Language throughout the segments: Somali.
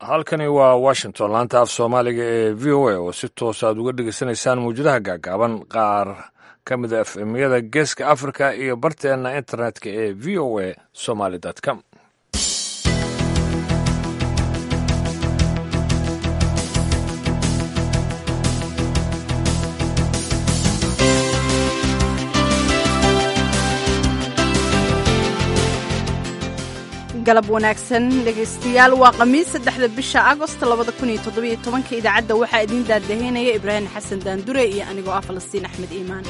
halkani waa washington laanta af soomaaliga ee v o a oo si toos aad uga dhegaysanaysaan mawjadaha gaagaaban qaar ka mida f emyada geeska africa iyo barteenna internetka ee v o a somaly com galab wanaagsan dhegaystayaal waa khamiis saddexda bisha agost labada kun iyo toddobiyo tobanka idaacadda waxaa idiin daadaheynaya ibraahim xasan daandure iyo anigoo ah falastiin axmed iimaan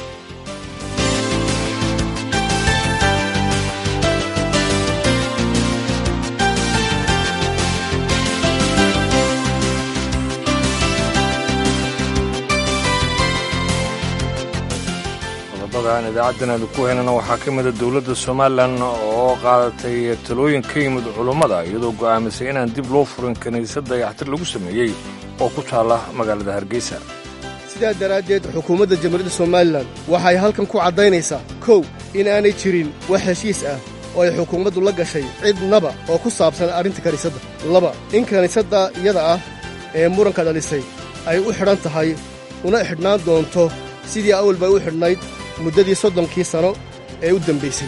qodobadaan idaacaddan aanu ku heynana waxaa ka mida dowladda somalilan oo qaadatay talooyin ka yimid culummada iyadoo go'aamisay inaan dib loo furin kiniisad dayaxtir lagu sameeyey oo ku taalla magaalada hargeysa sidaa daraaddeed xukuumadda jamhuuriyadda somalilan waxay halkan ku caddaynaysaa kow in aanay jirin wax heshiis ah oo ay xukuumaddu la gashay cidnaba oo ku saabsan arrinta kiniisadda laba in kiniisadda iyada ah ee muranka dhalisay ay u xidhan tahay una xidhnaan doonto sidii awal bay u xidhnayd muddadii soddonkii sano ee u dambaysay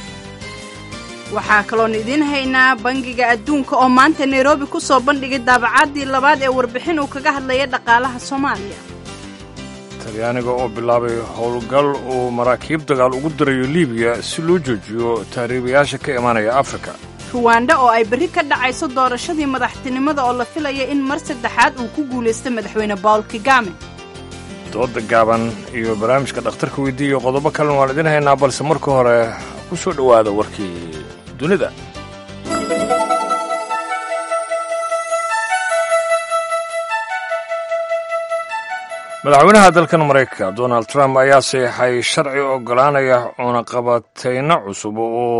waxaa kaloon idiin haynaa bangiga adduunka oo maanta nairobi ku soo bandhigay daabacaadii labaad ee warbixin uu kaga hadlaya dhaqaalaha soomaaliya talyaaniga oo bilaabay howlgal uu maraakiib dagaal ugu dirayo libiya si loo joojiyo taariibayaasha ka imanaya afrika ruwanda oo ay berri ka dhacayso doorashadii madaxtinimada oo la filaya in mar saddexaad uu ku guulaysta madaxweyne bawl kigame dooda gaaban iyo barnaamijka dhakhtarka weydiiya iyo qodobo kalena waan idin haynaa balse marka hore ku soo dhowaada warkii dunida madaxweynaha dalkan maraykanka donald trump ayaa saxeixay sharci oggolaanaya cunaqabatayno cusub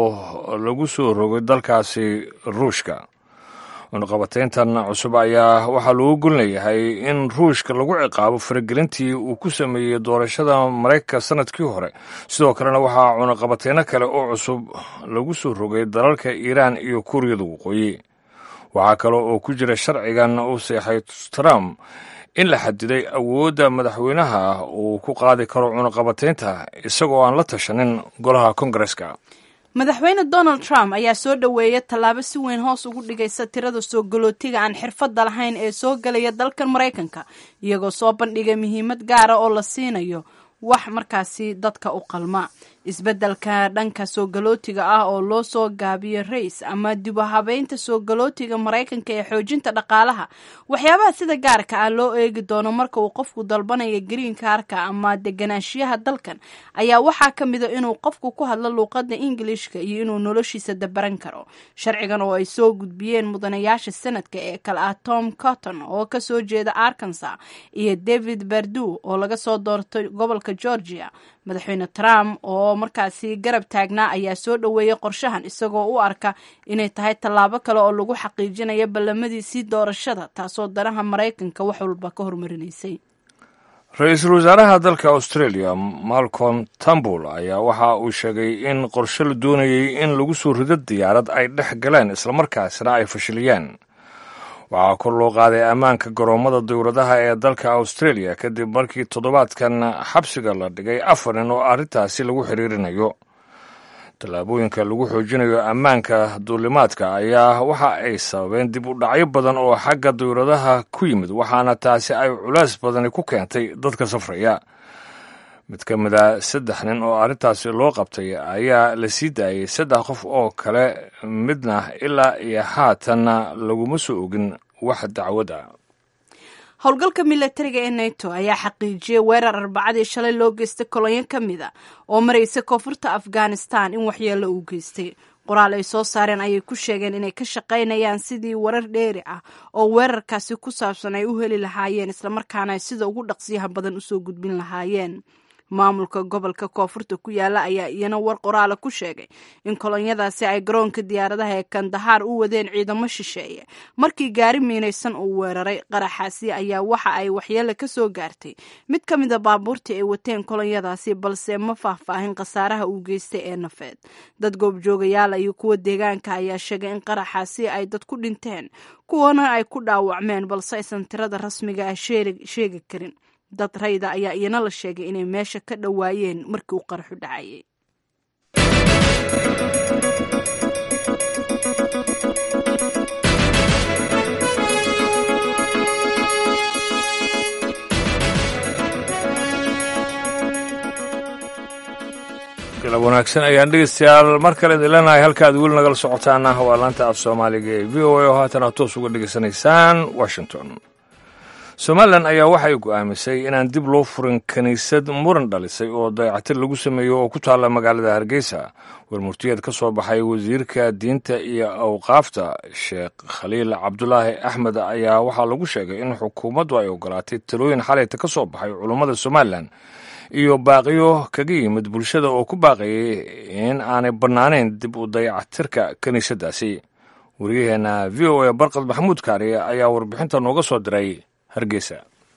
oo lagu soo rogay dalkaasi ruushka cunaqabatayntan cusub ayaa waxaa loogu golnayahay in ruushka lagu ciqaabo faragelintii uu ku sameeyey doorashada maraykanka sannadkii hore sidoo kalena waxaa cunaqabatayno kale oo cusub lagu soo rogay dalalka iiraan iyo kuuriyada waqooyi waxaa kale oo ku jira sharcigan uu seexay trump in la xadiday awoodda madaxweynaha uu ku qaadi karo cunaqabataynta isagoo aan la tashanin golaha kongareska madaxweyne donald trump ayaa soo dhoweeya tallaabo si weyn hoos ugu dhigaysa tirada soo galootiga aan xirfadda lahayn ee soo gelaya dalkan maraykanka iyagoo soo bandhigay muhiimad gaara oo la siinayo wax markaasi dadka u qalma isbeddelka dhanka soo galootiga ah oo loo soo gaabiyo rays ama dibu habeynta soo galootiga maraykanka ee xoojinta dhaqaalaha waxyaabaha sida gaarka ah loo eegi doono marka uu qofku dalbanaya green kaarka ama deganaanshiyaha dalkan ayaa waxaa ka mida inuu qofku ku hadlo luuqadda ingilishka iyo inuu noloshiisa dabaran karo sharcigan oo ay soo gudbiyeen mudanayaasha sanadka ee kale ah tom cotton oo kasoo jeeda arkansa iyo david bardu oo laga soo doortay gobolka georgia madaxweyne trump oo markaasi garab taagnaa ayaa soo dhoweeyey qorshahan isagoo u arka inay tahay tallaabo kale oo lagu xaqiijinayo ballamadiisii doorashada taasoo danaha maraykanka wax walba ka hormarinaysay ra-iisul wasaaraha dalka australia malcolm tambul ayaa waxa uu sheegay in qorshe la doonayay in lagu soo rido diyaarad ay dhex galeen islamarkaasna ay fashiliyeen waxaa kor loo qaaday ammaanka garoommada dowladaha ee dalka australia kadib markii toddobaadkan xabsiga la dhigay afar nin oo arrintaasi lagu xiriirinayo tallaabooyinka lagu xoojinayo ammaanka duulimaadka ayaa waxa ay sababeen dib u dhacyo badan oo xagga dowladaha ku yimid waxaana taasi ay culays badani ku keentay dadka safraya mid ka mid a saddex nin oo arrintaasi loo qabtay ayaa la sii daayay saddex qof oo kale midna ilaa iyo haatanna laguma soo ogin wax dacwad ah howlgalka milatariga ee nato ayaa xaqiijiyey weerar arbacadii shalay loo geystay kolonyo ka mid a oo maraysa koonfurta afghanistan in waxyeello uu geystay qoraal ay soo saareen ayay ku sheegeen inay ka shaqaynayaan sidii warar dheeri ah oo weerarkaasi ku saabsan ay u heli lahaayeen islamarkaana ay sida ugu dhaqsiyaha badan usoo gudbin lahaayeen maamulka gobolka koonfurta ku yaala ayaa iyana war qoraala ku sheegay in kolonyadaasi ay garoonka diyaaradaha ee kandahaar u wadeen ciidamo shisheeye markii gaari miinaysan uu weeraray qaraxaasi ayaa waxa ay waxyeele ka soo gaartay mid ka mida baabuurtii ay wateen kolonyadaasi balse ma faahfaahin khasaaraha uu geystay ee nafeed dad goobjoogayaal iyo kuwa deegaanka ayaa sheegay in qaraxaasi ay dad ku dhinteen kuwana ay ku dhaawacmeen balse aysan tirada rasmiga ah sheegi karin dad rayda ayaa iyana la sheegay inay meesha ka dhowaayeen markii uu qaraxu dhacayay galab wanaagsan ayaan dhegeystayaal mar kale idin leenahay halka aad weli nagala socotaana waa laanta af soomaaliga ee v o a oo haatan aad toos uga dhegeysanaysaan washington somalilan ayaa waxay go'aamisay inaan dib loo furin kiniisad muran dhalisay oo dayacatir lagu sameeyo oo ku taalla magaalada hargeysa warmurtiyeed ka soo baxay wasiirka diinta iyo awqaafta sheekh khaliil cabdulaahi axmed ayaa waxaa lagu sheegay in xukuumaddu ay ogolaatay talooyin xalayta ka soo baxay culummada somalilan iyo baaqiyo kaga yimid bulshada oo ku baaqayay in aanay bannaanayn dib u dayacatirka kiniisaddaasi wariyaheenna v o a barkad maxamuud kaari ayaa warbixinta nooga soo diray hargeysa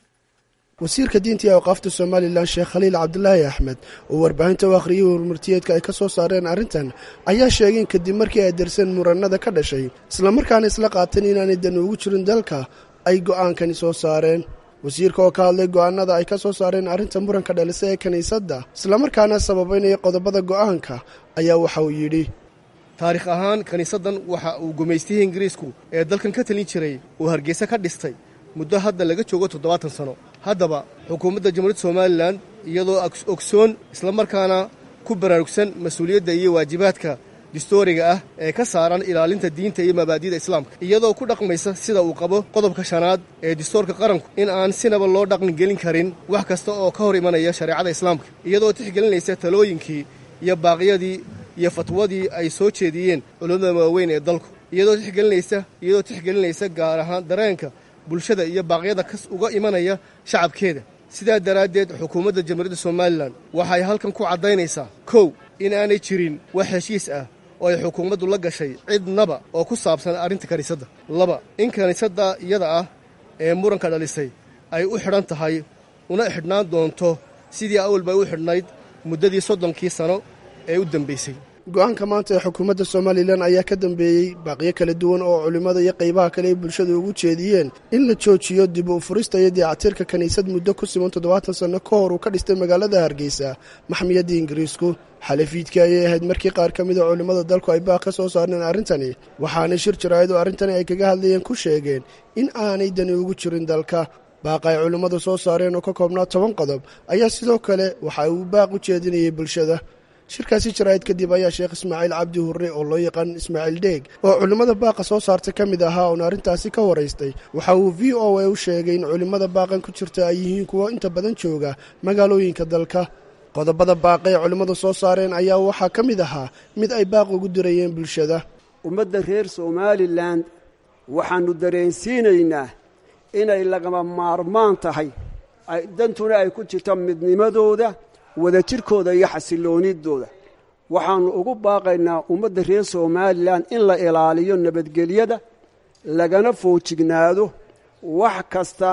wasiirka diinta iyo awqaafta somalilan sheekh khaliil cabdulaahi axmed oo warbaahinta u akhriyay warmurtiyeedka ay ka soo saareen arrintan ayaa sheegay in kadib markii ay darsan murannada ka dhashay islamarkaana isla qaateen inaanay dan ugu jirin dalka ay go'aankani soo saareen wasiirka oo ka hadlay go'aanada ay ka soo saareen arrinta muranka dhalisa ee kiniisadda islamarkaana sababaynaya qodobada go'aanka ayaa waxa uu yidhi taarikh ahaan kiniisaddan waxa uu gumaystihii ingiriisku ee dalkan ka talin jiray uu hargeysa ka dhistay muddo hadda laga joogo toddobaatan sano haddaba xukuumadda jamhuuriyadda somalilan iyadoo ogsoon islamarkaana ku baraarugsan mas-uuliyadda iyo waajibaadka distooriga ah ee ka saaran ilaalinta diinta iyo mabaadi'da islaamka iyadoo ku dhaqmaysa sida uu qabo qodobka shanaad ee distoorka qaranku in aan sinaba loo dhaqan gelin karin wax kasta oo ka hor imanaya shareecada islaamka iyadoo tixgelinaysa talooyinkii iyo baaqyadii iyo fatwadii ay soo jeediyeen culummada waaweyn ee dalku iyadoo tixgelinaysa iyadoo tixgelinaysa gaar ahaan dareenka bulshada iyo baaqyada kas uga imanaya shacabkeeda sidaa daraaddeed xukuumadda jamhuuriyadda somalilan waxay halkan ku caddaynaysaa kow in aanay jirin wax heshiis ah oo ay xukuumaddu la gashay cidnaba oo ku saabsan arrinta kiniisadda laba in kiniisadda iyada ah ee muranka dhalisay ay u xidhan tahay una xidhnaan doonto sidii awalbay u xidhnayd muddadii soddonkii sano ee u dambaysay go-aanka maanta ee xukuumadda somalilan ayaa ka dambeeyey baaqyo kala duwan oo culimmada iyo qaybaha kale ay bulshada ugu jeediyeen in la joojiyo dib u furista iyo dayactirka kiniisad muddo ku siman toddobaatan sanno ka hor uu ka dhistay magaalada hargeysa maxmiyadda ingiriisku xalafiidkii ayay ahayd markii qaar ka mida culimmada dalku ay baaq ka soo saarneen arrintani waxaana shir jaraa'id oo arrintani ay kaga hadlayeen ku sheegeen in aanay dani ugu jirin dalka baaqa ay culimmadu soo saareen oo ka koobnaa toban qodob ayaa sidoo kale waxa uu baaq u jeedinayay bulshada shirkaasi jaraa'id kadib ayaa sheekh ismaaciil cabdi hurre oo loo yaqaan ismaaciil dheeg oo culimmada baaqa soo saarta ka mid ahaa oon arrintaasi ka waraystay waxa uu v o a u sheegay in culimmada baaqan ku jirta ay yihiin kuwo inta badan jooga magaalooyinka dalka qodobada baaqa ee culimmadu soo saareen ayaa waxaa ka mid ahaa mid ay baaq ugu dirayeen bulshada ummadda reer somalilan waxaannu dareensiinaynaa inay lagama maarmaan tahay dantuna ay ku jirto midnimadooda wadajirkooda iyo xasiloonidooda waxaannu ugu baaqaynaa ummadda reer somalilan in la ilaaliyo nabadgelyada lagana foojignaado wax kasta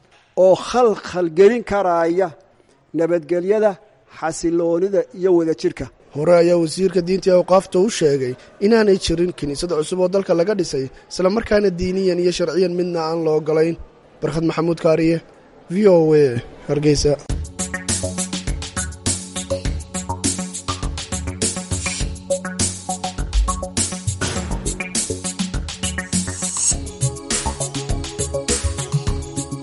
oo khalkhalgelin karaaya nabadgelyada xasiloonida iyo wadajirka hore ayaa wasiirka diinta ee awqaafta u sheegay inaanay jirin kiniisad cusub oo dalka laga dhisay islamarkaana diiniyan iyo sharciyan midna aan la ogolayn barkhad maxamuud kaariye v o a hargeysa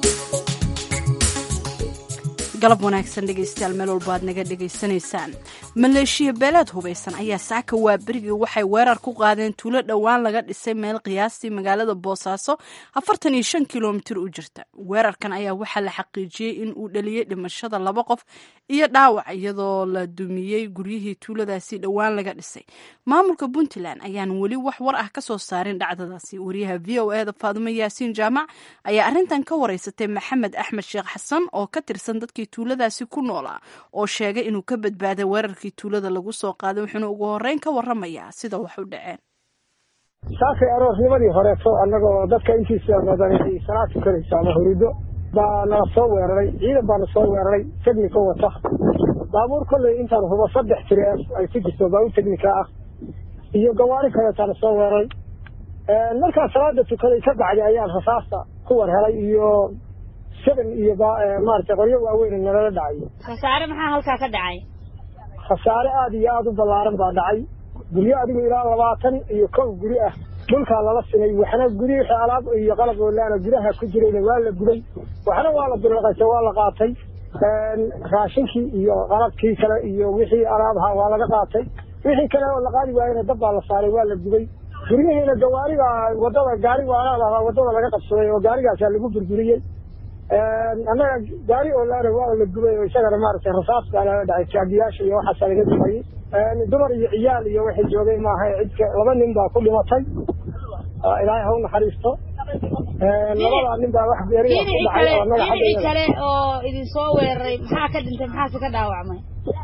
galab wanaagsan dhegeystayaal meel walba aad naga dhegaysanaysaan maleeshiya beeleed hubaysan ayaa saaka waaberigii waxay weerar ku qaadeen tuulo dhowaan laga dhisay meel qiyaastii magaalada boosaaso afartan iyo shan kilomitir u jirta weerarkan ayaa waxaa la xaqiijiyey in uu dhaliyey dhimashada laba qof iyo dhaawac iyadoo la dumiyey guryihii tuuladaasi dhowaan laga dhisay maamulka puntland ayaan weli wax war ah kasoo saarin dhacdadaasi wariyaha v o eda faadumo yaasiin jaamac ayaa arrintan ka wareysatay maxamed axmed sheekh xasan oo ka tirsan dadkii tuuladaasi ku noolaa oo sheegay inuu ka badbaaday weerarkii tuulada lagu soo qaaday wuxuuna ugu horeyn ka waramayaa sida wax u dhaceen saakay aroornimadii horeeto annagoo dadka intiisa badan ay salaad tukanayso ama hurido baa nala soo weeraray ciidan baana soo weeraray technico wata baabuur kolley intaan hubo saddex tiri ay ku jirto baabuur technica ah iyo gawaari kaleetaana soo weeraray markaa salaada tukaday ka bacdi ayaan rasaasta ku war helay iyo seven iyo maaragtay qoryo waaweyn nalala dhacay khasaare maxaa halkaa ka dhacay khasaare aada iyo aada u ballaaran baa dhacay guryo adigu ilaa labaatan iyo kow guri ah dhulkaa lala sinay waxna guri wixii alaab iyo qalab oolaana gudaha ku jirayna waa la gubay waxna waa la dulaqaysa waa la qaatay raashinkii iyo qalabkii kale iyo wixii alaabaha waa laga qaatay wixii kale oo la qaadi waayena dab baa la saaray waa la gubay guryihiina gawaariga wadada gaariga alaabaa wadada laga qabsaday oo gaarigaasaa lagu burburiyey annaga gaari oolaana waa la gubay oo isagana maaragtay rasaas baa lala dhacay jaagiyaasha iyo waxaasaa laga dumayey dumar iyo ciyaal iyo waxay joogay maaha cidka laba nin baa ku dhimatay ilaahay ha u naxariisto labadaa nin baa wax geeriya ku dhacay oo annaga dhinacii kale oo idin soo weeraray maxaa ka dhintay maxaase ka dhaawacmay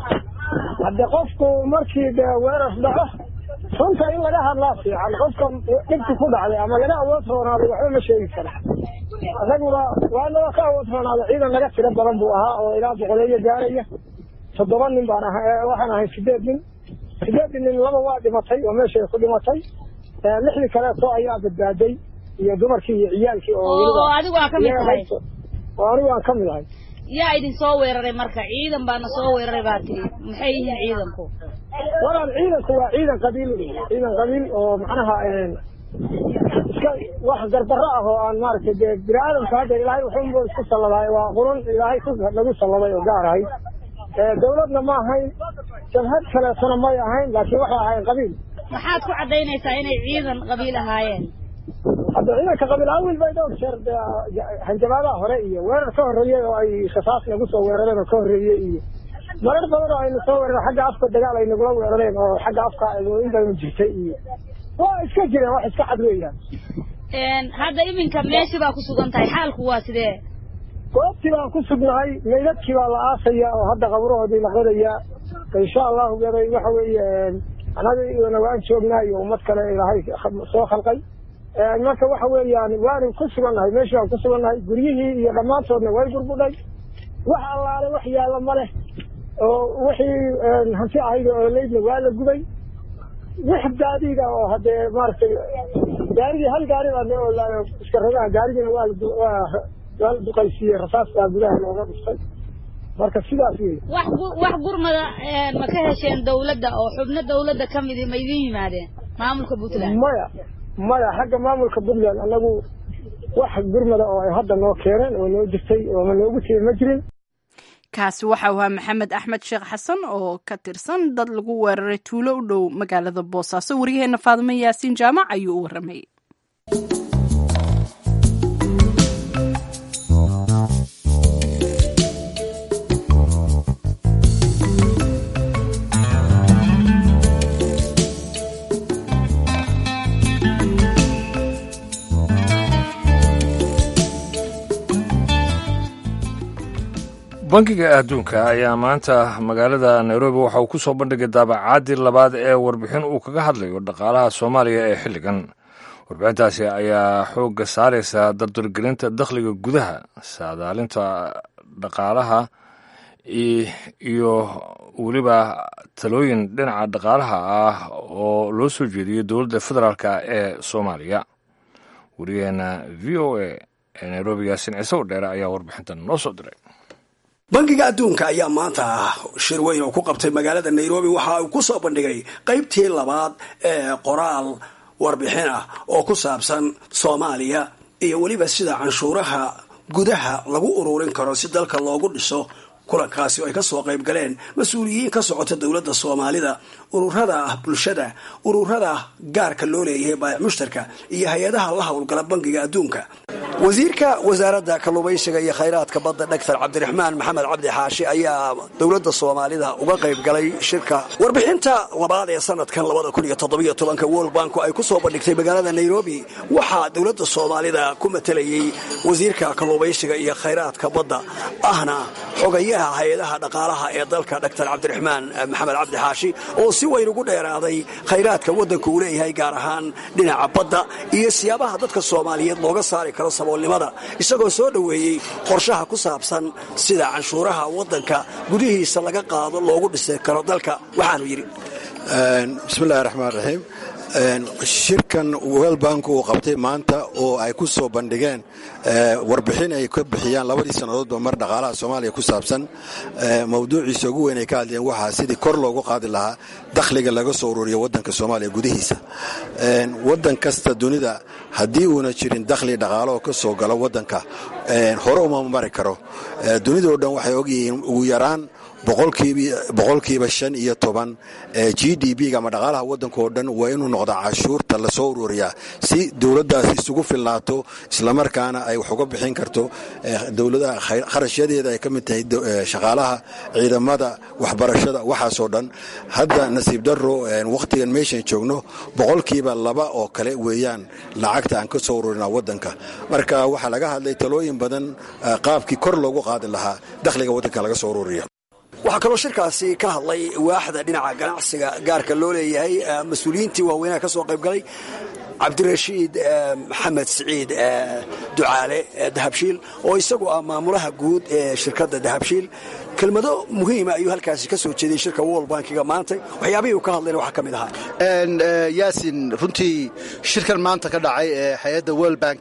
hadde qofku markii de weerar dhaco runta in laga hadlaa fiican qofka dhibku ku dhacday ama laga awood roonaaday waxba ma sheegi kara annaguna waanaba ka awood roonaaday ciidan naga tiro badan buu ahaa oo ilaa boqoleeyo gaaraya toddoba nin baan ahay waxaan ahay sideed nin sideedii nin laba waa dhimatay oo meeshay ku dhimatay lixdii kaleeto ayaa badbaaday iyo dumarkii iyo ciyaalkii oo oo adigu aa ka mid tahay oo anigu aan ka mid ahay yaa idin soo weeraray marka ciidan baana soo weeraray baa tiri maxay yihiin ciidanku walaal ciidanku waa ciidan qabiil ciidan qabiil oo macnaha iska wax gardarro ah oo aan maaragtay dee bini aadamka hadda ilaahay wuxuunba isku salladaay waa qurun ilaahay ku nagu salladay oo gaar ahay dawladna ma ahayn jabhad kaleetona may ahayn laakiin waxay ahayn qabiil maxaad ku caddaynaysaa inay ciidan qabiil ahaayeen hadda ciidanka qabiil awil bay dhowr jeer hanjabaadaha hore iyo weerar ka horreeyey oo ay rasaas nagu soo weerareen oo ka horreeyey iyo marar badan oo aynu soo weerareen xagga afka dagaal ay nagula weerareen oo xagga afka in baynu jirtay iyo waa iska jireen wax iska cad weeyaan hadda iminka meeshii baa ku sugan tahay xaalku waa sidee goobtii baan ku sugnahay meydadkii baa la aasaya oo hadda qaburahoodii la qodayaa insha allahu gaday waxa weeye anagana waan joognaa iyo ummad kale ilaahay soo khalqay marka waxa weeyaan waanu ku sugannahay meeshii waan ku sugannahay guryihii iyo dhammaantoodna way burbudhay wax allaale wax yaalla ma leh oo wixii hanti ahayd oo leydna waa la gubay wix gaadiida oo haddee maaragtay gaarigii hal gaari baa noo olaayo iska rogaha gaarigiina waa waa waa la duqaysiiyey rasaas baa gudaha looga dhuftay marka sidaas wey wax wax gurmada ma ka hesheen dawladda oo xubno dawladda ka midi ma idin yimaadeen maamulka puntland maya maya xagga maamulka puntland anagu wax gurmada oo ay hadda noo keeneen oo noo jirtay oo ma noogu timi ma jirin kaasi waxa uu ahaa maxamed axmed sheekh xasan oo ka tirsan dad lagu weeraray tuulo u dhow magaalada boosaaso waryaheena faadimo yaasiin jaamac ayuu u warramayay bankiga adduunka ayaa maanta magaalada nairobi waxa uu ku soo bandhigay daabacaadii labaad ee warbixin uu kaga hadlayo dhaqaalaha soomaaliya ee xilligan warbixintaasi ayaa xoogga saaraysa dardargelinta dakhliga gudaha saadaalinta dhaqaalaha iyo weliba talooyin dhinaca dhaqaalaha ah oo loo soo jeediyey dowladda federaalk ee soomaaliya wariyaheena v o a ee nairobi yaasin ciise u dheere ayaa warbixintan noo soo diray bankiga adduunka ayaa maanta shir weyn oo ku qabtay magaalada nairobi waxa uu ku soo bandhigay qaybtii labaad ee qoraal warbixin ah oo ku saabsan soomaaliya iyo weliba sida canshuuraha gudaha lagu ururin karo si dalka loogu dhiso kulankaasi oo ay ka soo qayb galeen mas-uuliyiin ka socota dowladda soomaalida ururada bulshada ururada gaarka loo leeyahay baayac mushtarka iyo hay-adaha la howlgala bangiga adduunka wasiirka wasaaradda kalluumaysiga iyo khayraadka badda dhaktar cabdiraxmaan maxamed cabdi xaashi ayaa dowladda soomaalida uga qayb galay shirka warbixinta labaad ee sanadkan labadakuniyotoddobytobanka world banku ay ku soo bandhigtay magaalada nairobi waxaa dowladda soomaalida ku matelayey wasiirka kalluumaysiga iyo khayraadka badda ahna xogayaha hay-adaha dhaqaalaha ee dalka dhaktar cabdiraxmaan maxamed cabdi xaashi oo si weyn ugu dheeraaday khayraadka waddanku uu leeyahay gaar ahaan dhinaca badda iyo siyaabaha dadka soomaaliyeed looga saari karo saboolnimada isagoo soo dhoweeyey qorshaha ku saabsan sida canshuuraha waddanka gudihiisa laga qaado loogu dhisi karo dalka waxaanu yidhi bismillahi raxmaan raxiim shirkan welbank uu qabtay maanta oo ay ku soo bandhigeen warbixin ay ka bixiyaan labadii sannadoodba mar dhaqaalaha soomaaliya ku saabsan mawduuciisa ugu weyn ay ka hadleen waxaa sidii kor loogu qaadi lahaa dakhliga laga soo ururiyo waddanka soomaaliya gudihiisa waddan kasta dunida haddii uuna jirin dakhli dhaqaalaoo ka soo galo waddanka hore uma mari karo dunidao dhan waxay ogyihiin ugu yaraan boqolkiiba shan iyo toban g d b-ga ama dhaqaalaha waddanka oo dhan waa inuu noqdaa cashuurta lasoo ururiyaa si dowladdaasi isugu filnaato islamarkaana ay wax uga bixin karto dowladaha kharashyadeeda ay ka mid tahay shaqaalaha ciidamada waxbarashada waxaasoo dhan hadda nasiib daro wakhtigan meeshan joogno boqolkiiba laba oo kale weeyaan lacagta aan ka soo ururina waddanka marka waxaa laga hadlay talooyin badan qaabkii kor loogu qaadi lahaa dakhliga waddanka laga soo ururiya waxaa kaloo shirkaasi ka hadlay waaxda dhinaca ganacsiga gaarka loo leeyahay mas-uuliyiintii waaweynaha ka soo qayb galay cabdirashiid maxamed siciid ducaale dahabshiil oo isagu ah maamulaha guud ee shirkadda dahabshiil kelmado muhiima ayuu halkaasi ka soo jeediyey shirka world bankiga maanta waxyaabihii uu ka hadlayna waxaa ka mid ahaa yaasin runtii shirkan maanta ka dhacay ee hay-adda world bank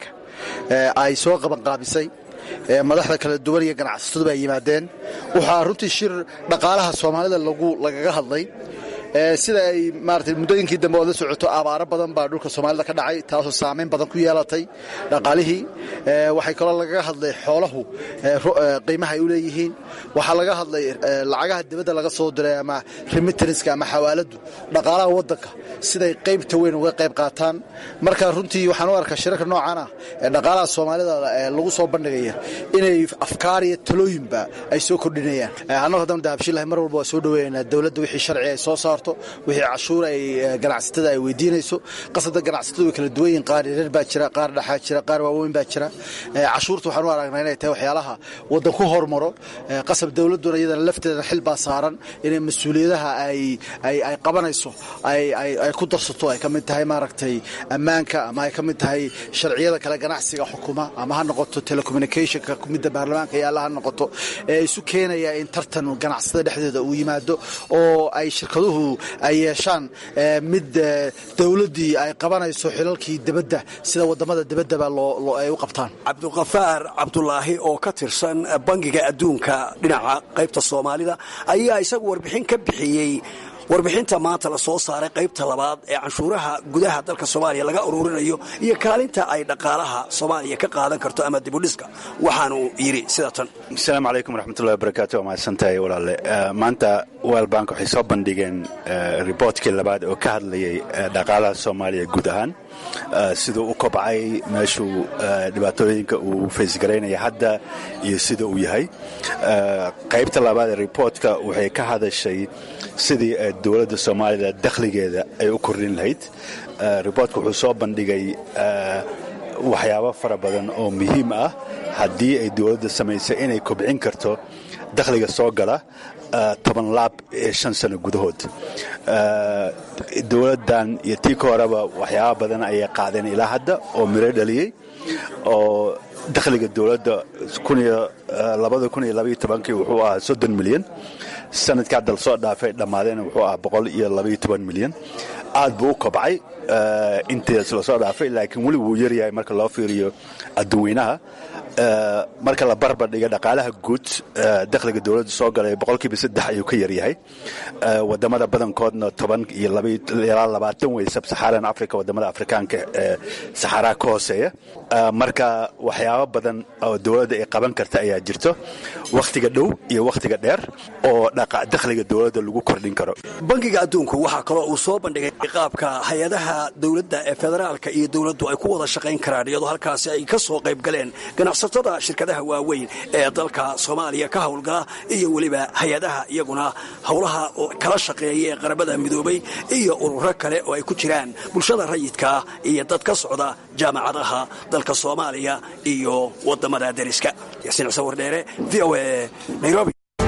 ay soo qabanqaabisay madaxda kala duwan iyo ganacsatadu ay yimaadeen waxaa runtii shir dhaqaalaha soomaalida lagaga hadlay sida ay maarata muddooyinkii dambe ood la socoto abaaro badan baa dhulka soomaalida ka dhacay taasoo saamayn badan ku yeelatay dhaqaalihii waxay kaloo lagaga hadlay xoolahu qiimaha ay u leeyihiin waxaa laga hadlay lacagaha dibadda laga soo diray ama remitanska ama xawaaladu dhaqaalaha waddanka siday qaybta weyn uga qayb qaataan marka runtii waxaan u arkaa shirarka noocaana ee dhaqaalaha soomaalida lagu soo bandhigaya inay afkaar iyo talooyinba ay soo kordhinayaan annagu haddaan dahabshilahay mar walba waa soo dhoweynaa dowladda wixii sharci ay soo saarto wixii cashuur ay ganacsatada ay weydiinayso qasada ganacsatadu way kala duwan yihin qaar yareer baa jira qaar dhaxaa jira qaar waaweyn baa jira cashuurta waxaan u aragnaa inay tahay waxyaalaha waddan ku hormaro qasab dowladduna iyadana lafteeda xil baa saaran inay mas-uuliyadaha ay qabanayso ay ku darsato ay ka mid tahay maaragtay ammaanka ama ay ka mid tahay sharciyada kale ganacsiga xukuma ama ha noqoto telecommunicationka midda baarlamaanka yaalla ha noqoto ee isu keenaya in tartan ganacsatada dhexdeeda uu yimaado oo ay shirkaduhu ay yeeshaan mid dowladdii ay qabanayso xilalkii debadda sida wadamada debaddaba ay u qabtaan cabduqafaar cabdulaahi oo ka tirsan bangiga adduunka dhinaca qaybta soomaalida ayaa isagu warbixin ka bixiyey warbixinta maanta la soo saaray qaybta labaad ee canshuuraha gudaha dalka soomaaliya laga ururinayo iyo kaalinta ay dhaqaalaha soomaaliya ka qaadan karto ama dibudhiska waxaanu yidhi sida tan asalaamu calaykum waraxmatullahi wabarakaatu waa mahadsantahay walaale maanta world bank waxay soo bandhigeen riboortkii labaad oo ka hadlayay dhaqaalaha soomaaliya guud ahaan siduu u kobcay meeshuu dhibaatooyinka uu faysgaraynaya hadda iyo sida uu yahay qaybta labaad ee riboortka waxay ka hadashay sidii dowladda soomaalida dakhligeeda ay u kordhin lahayd riboortka wuxuu soo bandhigay waxyaabo fara badan oo muhiim ah haddii ay dowladda samaysay inay kobcin karto dakhliga soo gala toban laab ee shan sano gudahood dowladdan iyo tii ka horeba waxyaaba badan ayay qaadeen ilaa hadda oo miro dhaliyey oo dakhliga dowladda wuxuu ahaa soddon milyan sanadka hadda lasoo dhaafay dhammaadeen wuxuu ahaa boqol iyo labaiyo toban milyan aad buu u kobcay intaas lasoo dhaafay laakiin weli wuu yaryahay marka loo fiiriyo adduweynaha marka la barbar dhiga dhaqaalaha guud dakhliga dowladda soo galay boqolkiiba saddex ayuu ka yaryahay wadamada badankoodna toban iyo ilaa labaatan wey sabsaxaaran africa wadamada afrikaanka ee saxaraa ka hooseeya marka waxyaabo badan oo dowladda ay qaban karta ayaa jirto wakhtiga dhow iyo wakhtiga dheer oo dakhliga dowladda lagu kordhin karo bangiga adduunku waxaa kaloo uu soo bandhigay qaabka hay-adaha dowladda ee federaalka iyo dowladdu ay ku wada shaqayn karaan iyadoo halkaasi ay ka soo qayb galeen ganacsatada shirkadaha waaweyn ee dalka soomaaliya ka howlgala iyo weliba hay-adaha iyaguna howlaha kala shaqeeya ee qaramada midoobay iyo ururo kale oo ay ku jiraan bulshada rayidka iyo dad ka socda jaamacadaha dalka soomaaliya iyo wadamada deriska yaasiin cise wardheere v o a nairobi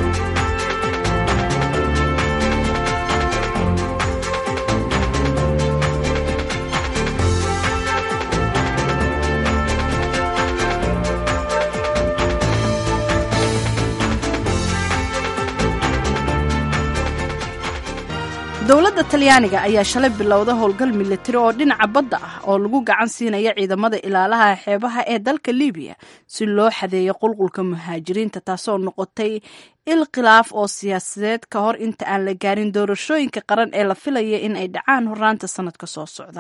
dowladda talyaaniga ayaa shalay bilowda howlgal militari oo dhinaca badda ah oo lagu gacan siinaya ciidamada ilaalaha xeebaha ee dalka libiya si loo xadeeyo qulqulka muhaajiriinta taasoo noqotay il khilaaf oo siyaasadeed ka hor inta aan la gaarin doorashooyinka qaran ee la filaya in ay dhacaan horaanta sanadka soo socda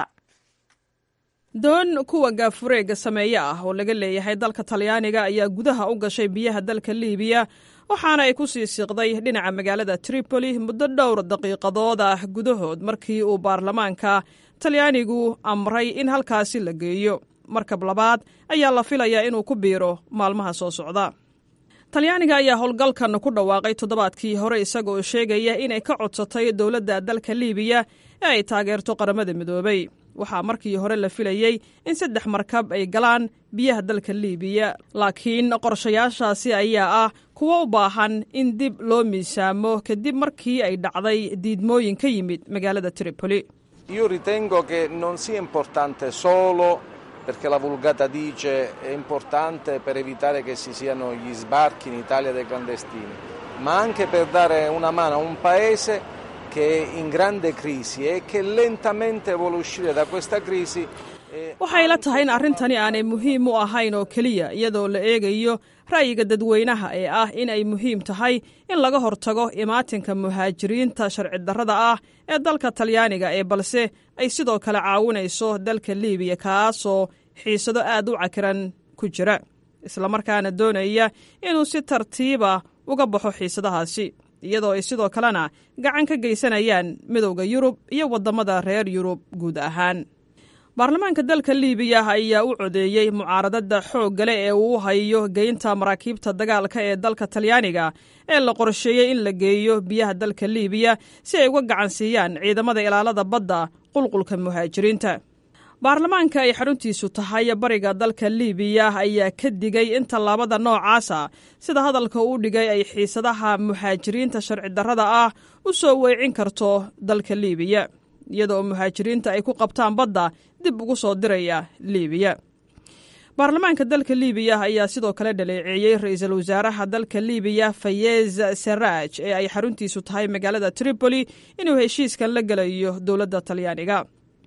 doon kuwa gaafureega sameeye ah oo laga leeyahay dalka talyaaniga ayaa gudaha u gashay biyaha dalka liibiya waxaana ay ku sii siiqday dhinaca magaalada tripoli muddo dhowr daqiiqadood ah gudahood markii uu baarlamaanka talyaanigu amray in halkaasi la geeyo markab labaad ayaa la filayaa inuu ku biiro maalmaha soo socda talyaaniga ayaa howlgalkan ku dhawaaqay toddobaadkii hore isagaoo sheegaya inay ka codsatay dowladda dalka liibiya ee ay taageerto qaramada midoobay waxaa markii hore la filayey in saddex markab ay galaan biyaha dalka liibiya laakiin qorshayaashaasi ayaa ah kuwo u baahan in dib loo miisaamo kadib markii ay dhacday diidmooyin ka yimid magaalada tripoli Io ritengo che non sia importante solo perché la vulgata dice è importante per evitare che ci siano gli sbarchi in Italia dei clandestini, ma anche per dare una mano a un paese che è in grande crisi e che lentamente vuole uscire da questa crisi. waxay la tahay in arrintani aanay muhiim u ahayn oo keliya iyadoo la eegayo ra'yiga dadweynaha ee ah in ay muhiim tahay in laga hortago imaatinka muhaajiriinta sharci darrada ah ee dalka talyaaniga ee balse ay sidoo kale caawinayso dalka liibiya kaasoo xiisado aad u cakiran ku jira islamarkaana doonaya inuu si tartiiba uga baxo xiisadahaasi iyadoo ay sidoo kalena gacan ka geysanayaan midowda yurub iyo waddamada reer yurub guud ahaan baarlamaanka dalka liibiya ayaa u codeeyey mucaaradada xooggale ee uu hayo geynta maraakiibta dagaalka ee dalka talyaaniga ee la qorsheeyey in la geeyo biyaha dalka liibiya si ay uga gacan siiyaan ciidamada ilaalada badda qulqulka muhaajiriinta baarlamaanka ay xaruntiisu tahay bariga dalka liibiya ayaa ka digay in tallaabada noocaasa sida hadalka uu dhigay ay xiisadaha muhaajiriinta sharci darrada ah u soo weecin karto dalka liibiya iyadoo muhaajiriinta ay ku qabtaan badda dib ugu soo diraya liibiya baarlamaanka dalka liibiya ayaa sidoo kale dhaleeceeyey ra-iisul wasaaraha dalka liibiya fayez saraj ee ay xaruntiisu tahay magaalada tripoli inuu heshiiskan la gelayo dowladda talyaaniga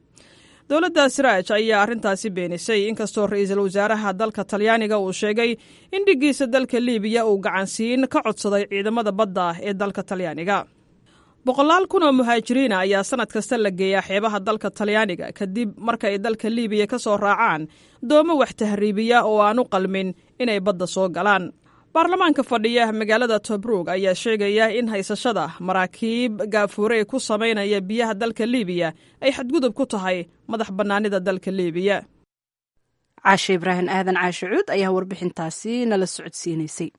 dowladda siraaj ayaa arrintaasi beenisay inkastoo ra-iisul wasaaraha dalka talyaaniga uu sheegay in dhiggiisa dalka liibiya uu gacansiin ka codsaday ciidamada badda ee dalka talyaaniga boqolaal kun oo muhaajiriina ayaa sanad kasta la geeyaa xeebaha dalka talyaaniga kadib marka ay dalka liibiya ka soo raacaan doomo wax tahriibiya oo aan u qalmin inay badda soo galaan baarlamaanka fadhiya magaalada tobrug ayaa sheegaya in haysashada maraakiib gaafuure ku samaynaya biyaha dalka liibiya ay xadgudub ku tahay madax bannaanida dalka liibiya caashe ibraahim aadan caashe cuud ayaa warbixintaasi nala socodsiinaysay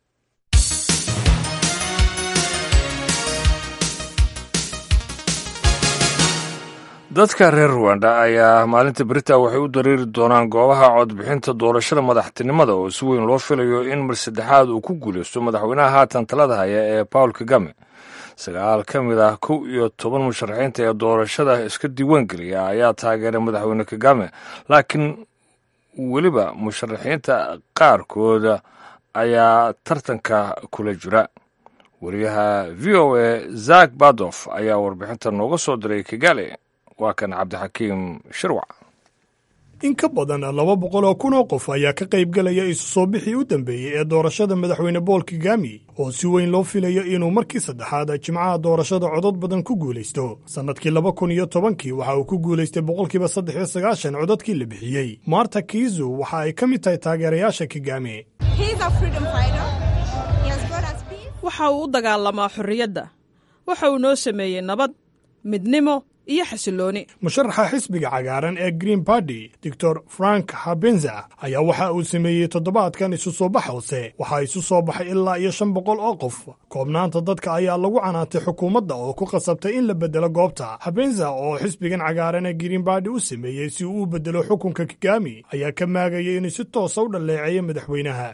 dadka reer ruwanda ayaa maalinta berita waxay u dareeri doonaan goobaha codbixinta doorashada madaxtinimada oo si weyn loo filayo in mar saddexaad uu ku guulaysto madaxweynaha haatan talada haya ee bawl kagame sagaal ka mid ah kow iyo toban musharaxiinta ee doorashada iska diiwaangeliya ayaa taageeray madaxweyne kagame laakiin weliba musharaxiinta qaarkooda ayaa tartanka kula jira wariyaha v o a zak badof ayaa warbixinta nooga soo diray kigali waa kan cabdixakiim shirwac in ka badan laba boqol oo kun oo qof ayaa ka qaybgelaya isu soo bixii u dambeeyey ee doorashada madaxweyne bool kigami oo si weyn loo filayo inuu markii saddexaad jimcaha doorashada codod badan ku guulaysto sannadkii laba kun iyo tobankii waxa uu ku guulaystay boqolkiiba saddex iyo sagaashan codadkii la bixiyey marta kiizu waxa ay ka mid tahay taageerayaasha kigami waxa uu u dagaalamaa xorriyadda waxa uu noo sameeyey nabad midnimo iyo xasilooni musharaxa xisbiga cagaaran ee green barty doctor frank habenza ayaa waxa uu sameeyey toddobaadkan isu soo bax hoose waxaa isu soo baxay ilaa iyo shan boqol oo qof koobnaanta dadka ayaa lagu canaantay xukuumadda oo ku qasabtay in la beddelo goobta habenza oo xisbigan cagaaran ee green barty u sameeyey si uu u beddelo xukunka kigami ayaa ka maagayay inuu si toosa u dhalleeceeyo madaxweynaha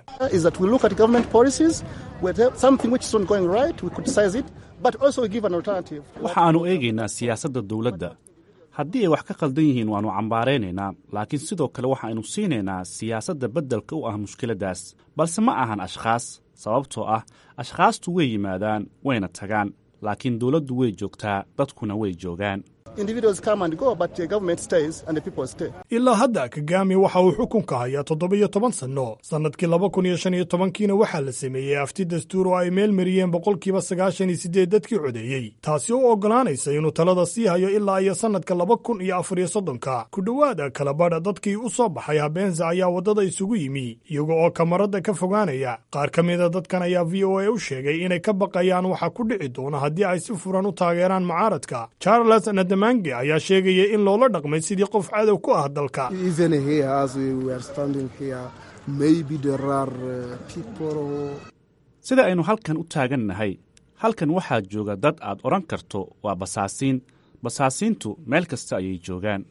waxa aanu eegaynaa siyaasadda dawladda haddii ay wax ka khaldan yihiin waannu cambaaraynaynaa laakiin sidoo kale waxaaynu siinaynaa siyaasadda beddelka u ah mushkiladdaas balse ma ahan ashkhaas sababtoo ah ashkhaastu way yimaadaan wayna tagaan laakiin dawladdu way joogtaa dadkuna way joogaan ilaa hadda kagami waxa uu xukunka hayaa toddoba-iyo toban sanno sannadkii laba kun iyo shan iyo tobankiina waxaa la sameeyey afti dastuur oo ay meel mariyeen boqolkiiba sagaashan iyo siddeed dadkii codeeyey taasi oo oggolaanaysa inuu talada sii hayo ilaa iyo sannadka laba kun iyo afar iyo soddonka ku dhowaada kalabadha dadkii u soo baxay habeenza ayaa waddada isugu yimi iyaga oo kamaradda ka fogaanaya qaar ka mida dadkan ayaa v o a u sheegay inay ka baqayaan waxa ku dhici doona haddii ay si furan u taageeraan mucaaradka charles nadamange ayaa sheegaya in loola dhaqmay sidii qof cadow ku ah dalka sida aynu halkan u taagan nahay halkan waxaa jooga dad aad odhan karto waa basaasiin basaasiintu meel kasta ayay joogaan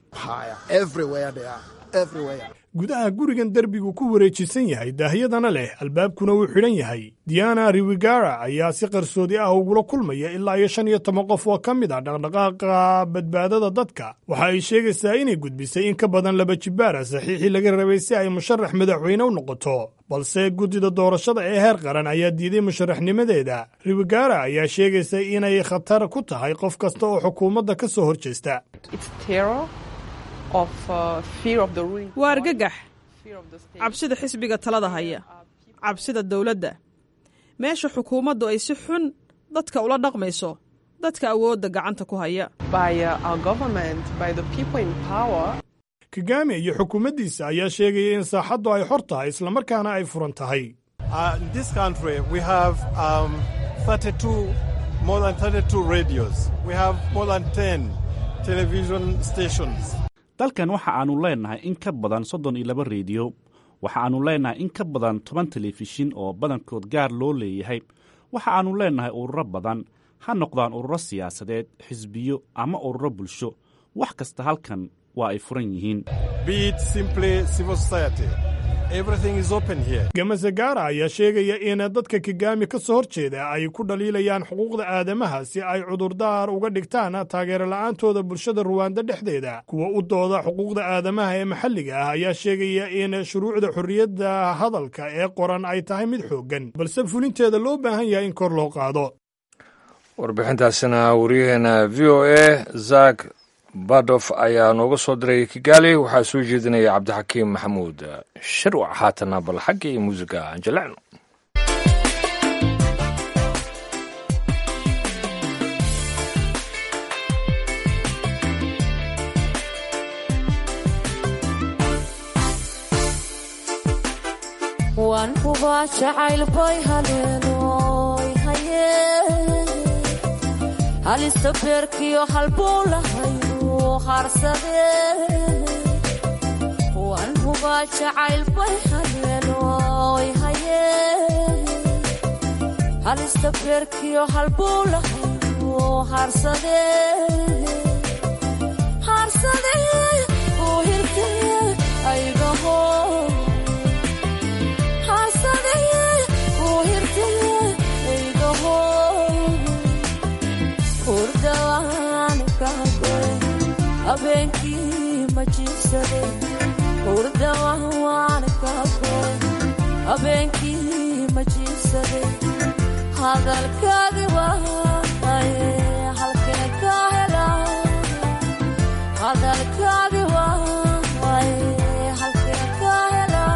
gudaha gurigan derbigu ku wareejisan yahay daahyadana leh albaabkuna wuu xidhan yahay diana riwigara ayaa si qarsoodi ah ugula kulmaya ilaa iyo shan iyo toban qof oo ka mid ah dhaqdhaqaaqa badbaadada dadka waxa ay sheegaysaa inay gudbisay in ka badan laba jibaara saxiixii laga rabay si ay musharax madaxweyne u noqoto balse guddida doorashada ee heer qaran ayaa diiday musharaxnimadeeda riwigara ayaa sheegaysa inay khatar ku tahay qof kasta oo xukuumadda ka soo horjeesta waa argagax cabsida xisbiga talada haya cabsida dawladda meesha xukuumaddu ay si xun dadka ula dhaqmayso dadka awoodda gacanta ku haya kagame iyo xukuumaddiisa ayaa sheegaya in saaxaddu ay xor tahay islamarkaana ay furan tahay dalkan waxa aannu leennahay in ka badan soddon iyo laba rediyo waxa aannu leennahay in ka badan toban telefishin oo badankood gaar loo leeyahay waxa aannu leennahay ururo badan ha noqdaan ururo siyaasadeed xisbiyo ama ururo bulsho wax kasta halkan waa ay furan yihiin gamasagara ayaa sheegaya in dadka kigami ka soo horjeeda ay ku dhaliilayaan xuquuqda aadamaha si ay cudurdaar uga dhigtaan taageero la'aantooda bulshada ruwaanda dhexdeeda kuwa u dooda xuquuqda aadamaha ee maxalliga ah ayaa sheegaya in shuruucda xorriyadda hadalka ee qoran ay tahay mid xooggan balse fulinteeda loo baahan yahay in kor loo qaado warbixintaasina wariyaheena v o a zak badof ayaa nooga soo diray kigaali waxaa soo jeedinaya cabdixakiim maxamuud shirwac haatana bal xaggii muusiga aan jaleecno waan hubaa jacayl bay haleenoy haye halista beerkiyo halbuu lahayu harsade waan hubaa jacayl bay haleenoy haye halista beerkiyo halbuu lahayu harsade harsade uu hirtay aygaho habeenkii ma jiibsade hurdawan waan ka goy habeenkii ma jiibsade hadalkaagi waaye halkee ka hela hadalkaagi waay halkee ka helaa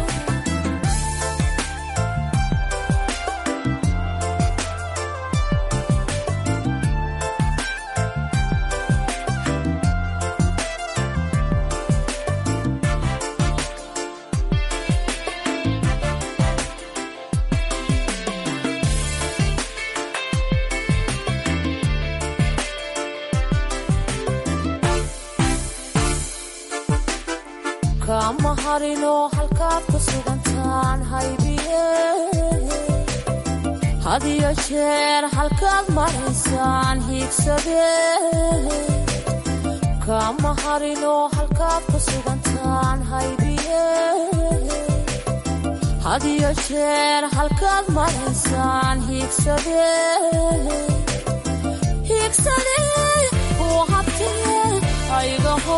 kama harino halkaad ku sugantaan haybiye hadiyo jeer halkaad maraysaan hiigsade kama harino halkaad ku sugantaan haybiye hadiyo jeer halkaad maraysaan hiigsade hiigsade kuu habtee aygaho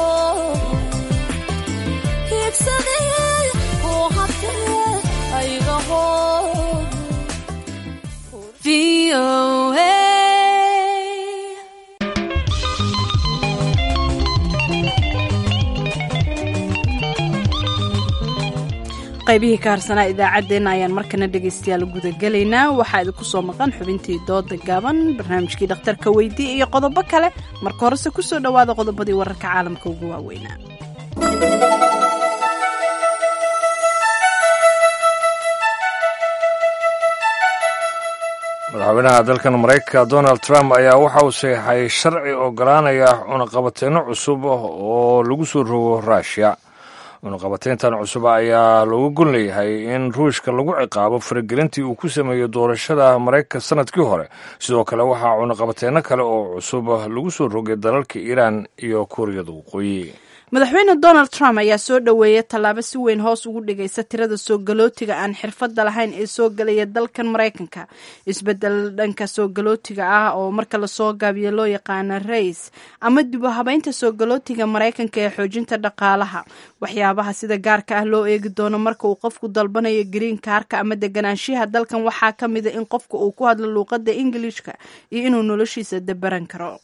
qaybihii ka harsanaa idaacaddeenna ayaan markana dhegaystayaal gudagelaynaa waxaa idinku soo maqan xubintii dooda gaaban barnaamijkii dhakhtarka weydii iyo qodobo kale marka horese kusoo dhowaada qodobadii wararka caalamka ugu waaweynaa madaxweynaha dalkan maraykanka donald trump ayaa waxa uu saxeixay sharci ogolaanaya cunaqabateyno cusub oo lagu soo rogo ruushiya cunaqabateyntan cusub ayaa looga gon leeyahay in ruushka lagu ciqaabo faragelintii uu ku sameeyey doorashada maraykanka sanadkii hore sidoo kale waxaa cunaqabateyno kale oo cusub lagu soo rogay dalalka iiraan iyo kuuriyada waqooyi madaxweyne donald trump ayaa soo dhoweeyay tallaabo si weyn hoos ugu dhigaysa tirada soo galootiga aan xirfadda lahayn ee soo gelaya dalkan maraykanka isbedel dhanka soo galootiga ah oo marka lasoo gaabiyo loo yaqaana rays ama dibu habeynta soo galootiga maraykanka ee xoojinta dhaqaalaha waxyaabaha sida gaarka ah loo eegi doono marka uu qofku dalbanayo green kaarka ama deganaanshiyaha dalkan waxaa ka mida in qofka uu ku hadlo luuqadda ingiliishka iyo inuu noloshiisa dabaran karo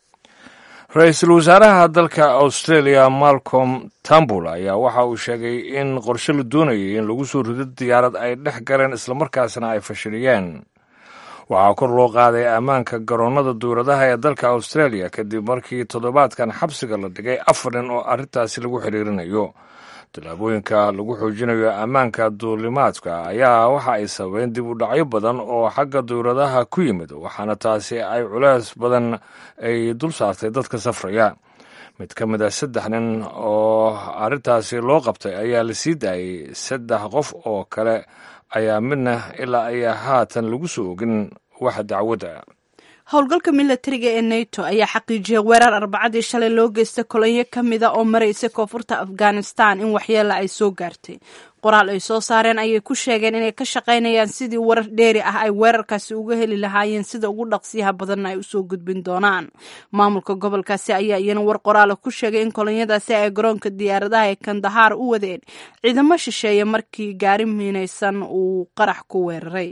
ra-iisul wasaaraha dalka australia malcolm tambul ayaa waxa uu sheegay in qorshe la doonayay in lagu soo rido diyaarad ay dhex galeen islamarkaasna ay fashiliyeen waxaa kor loo qaaday ammaanka garoonnada duuradaha ee dalka australia kadib markii toddobaadkan xabsiga la dhigay afar nin oo arrintaasi lagu xiriirinayo tallaabooyinka lagu xoojinayo ammaanka duulimaadka ayaa waxa ay sababeen dib u dhacyo badan oo xagga duuradaha ku yimid waxaana taasi ay culays badan ay dul saartay dadka safraya mid ka mid a saddex nin oo arrintaasi loo qabtay ayaa la sii daayey saddex qof oo kale ayaa midna ilaa ayaa haatan lagu soo ogin wax dacwadda howlgalka milatariga ee nato ayaa xaqiijiyay weerar arbacadii shalay loo geystay kolonyo ka mida oo maraysa koonfurta afghanistan in waxyeela ay soo gaartay qoraal ay soo saareen ayay ku sheegeen inay ka shaqaynayaan sidii warar dheeri ah ay weerarkaasi uga heli lahaayeen sida ugu dhaqsiyaha badanna ay usoo gudbin doonaan maamulka gobolkaasi ayaa iyana war qoraala ku sheegay in kolonyadaasi ay garoonka diyaaradaha ee kandahaar u wadeen ciidamo shisheeye markii gaari miinaysan uu qarax ku weeraray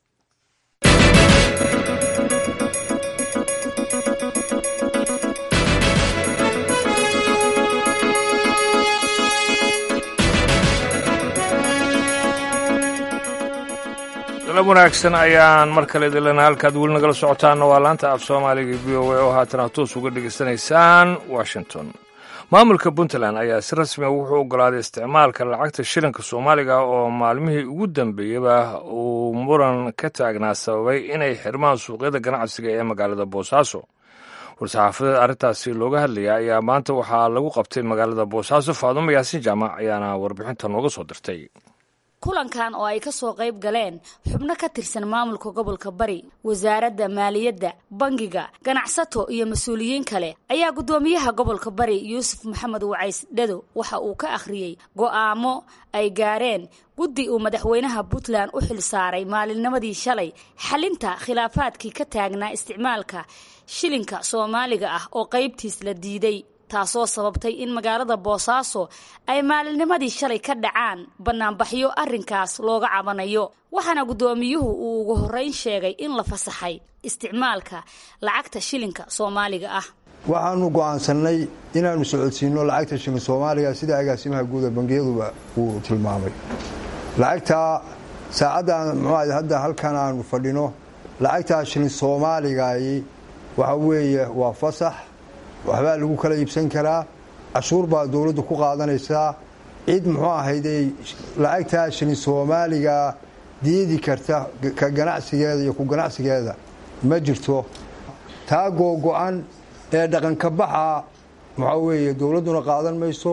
dalab wanaagsan ayaan mar kale idilana halkaad weli nagala socotaanna waa laanta af soomaaliga v o a oo haatana toos uga dhegaysanaysaan washington maamulka puntland ayaa si rasmiga wuxuu ogolaaday isticmaalka lacagta shilinka soomaaliga oo maalmihii ugu dambeeyaba uu muran ka taagnaa sababay inay xirmaan suuqyada ganacsiga ee magaalada boosaaso war-saxaafadeed arrintaasi looga hadlaya ayaa maanta waxaa lagu qabtay magaalada boosaaso faadumo yaasin jaamac ayaana warbixinta nooga soo dirtay kulankan oo ay ka soo qayb galeen xubno ka tirsan maamulka gobolka bari wasaaradda maaliyadda bangiga ganacsato iyo mas-uuliyiin kale ayaa guddoomiyaha gobolka bari yuusuf maxamed wacays dhado waxa uu ka akhriyey go'aamo ay gaareen guddi uu madaxweynaha puntland u xil saaray maalinnimadii shalay xalinta khilaafaadkii ka taagnaa isticmaalka shilinka soomaaliga ah oo qaybtiis la diiday taasoo sababtay in magaalada boosaaso ay maalinnimadii shalay ka dhacaan bannaanbaxyo arrinkaas looga cabanayo waxaana guddoomiyuhu uu ugu horrayn sheegay in la fasaxay isticmaalka lacagta shilinka soomaaliga ah waxaanu go'aansannay inaannu socodsiinno lacagta shilin soomaaliga sida agaasimaha guuda bangiyaduba uu tilmaamay lacagtaa saacaddan muxuu hadda halkan aanu fadhino lacagtaa shilin soomaaligayi waxa weeye waa fasax waxbaa lagu kala iibsan karaa cashuur baa dowladdu ku qaadanaysaa cid muxuu ahayday lacagtaa shilin soomaaliga diidi karta ka ganacsigeeda iyo ku ganacsigeeda ma jirto taa googo-an ee dhaqanka baxa waxaa weeye dowladduna qaadan mayso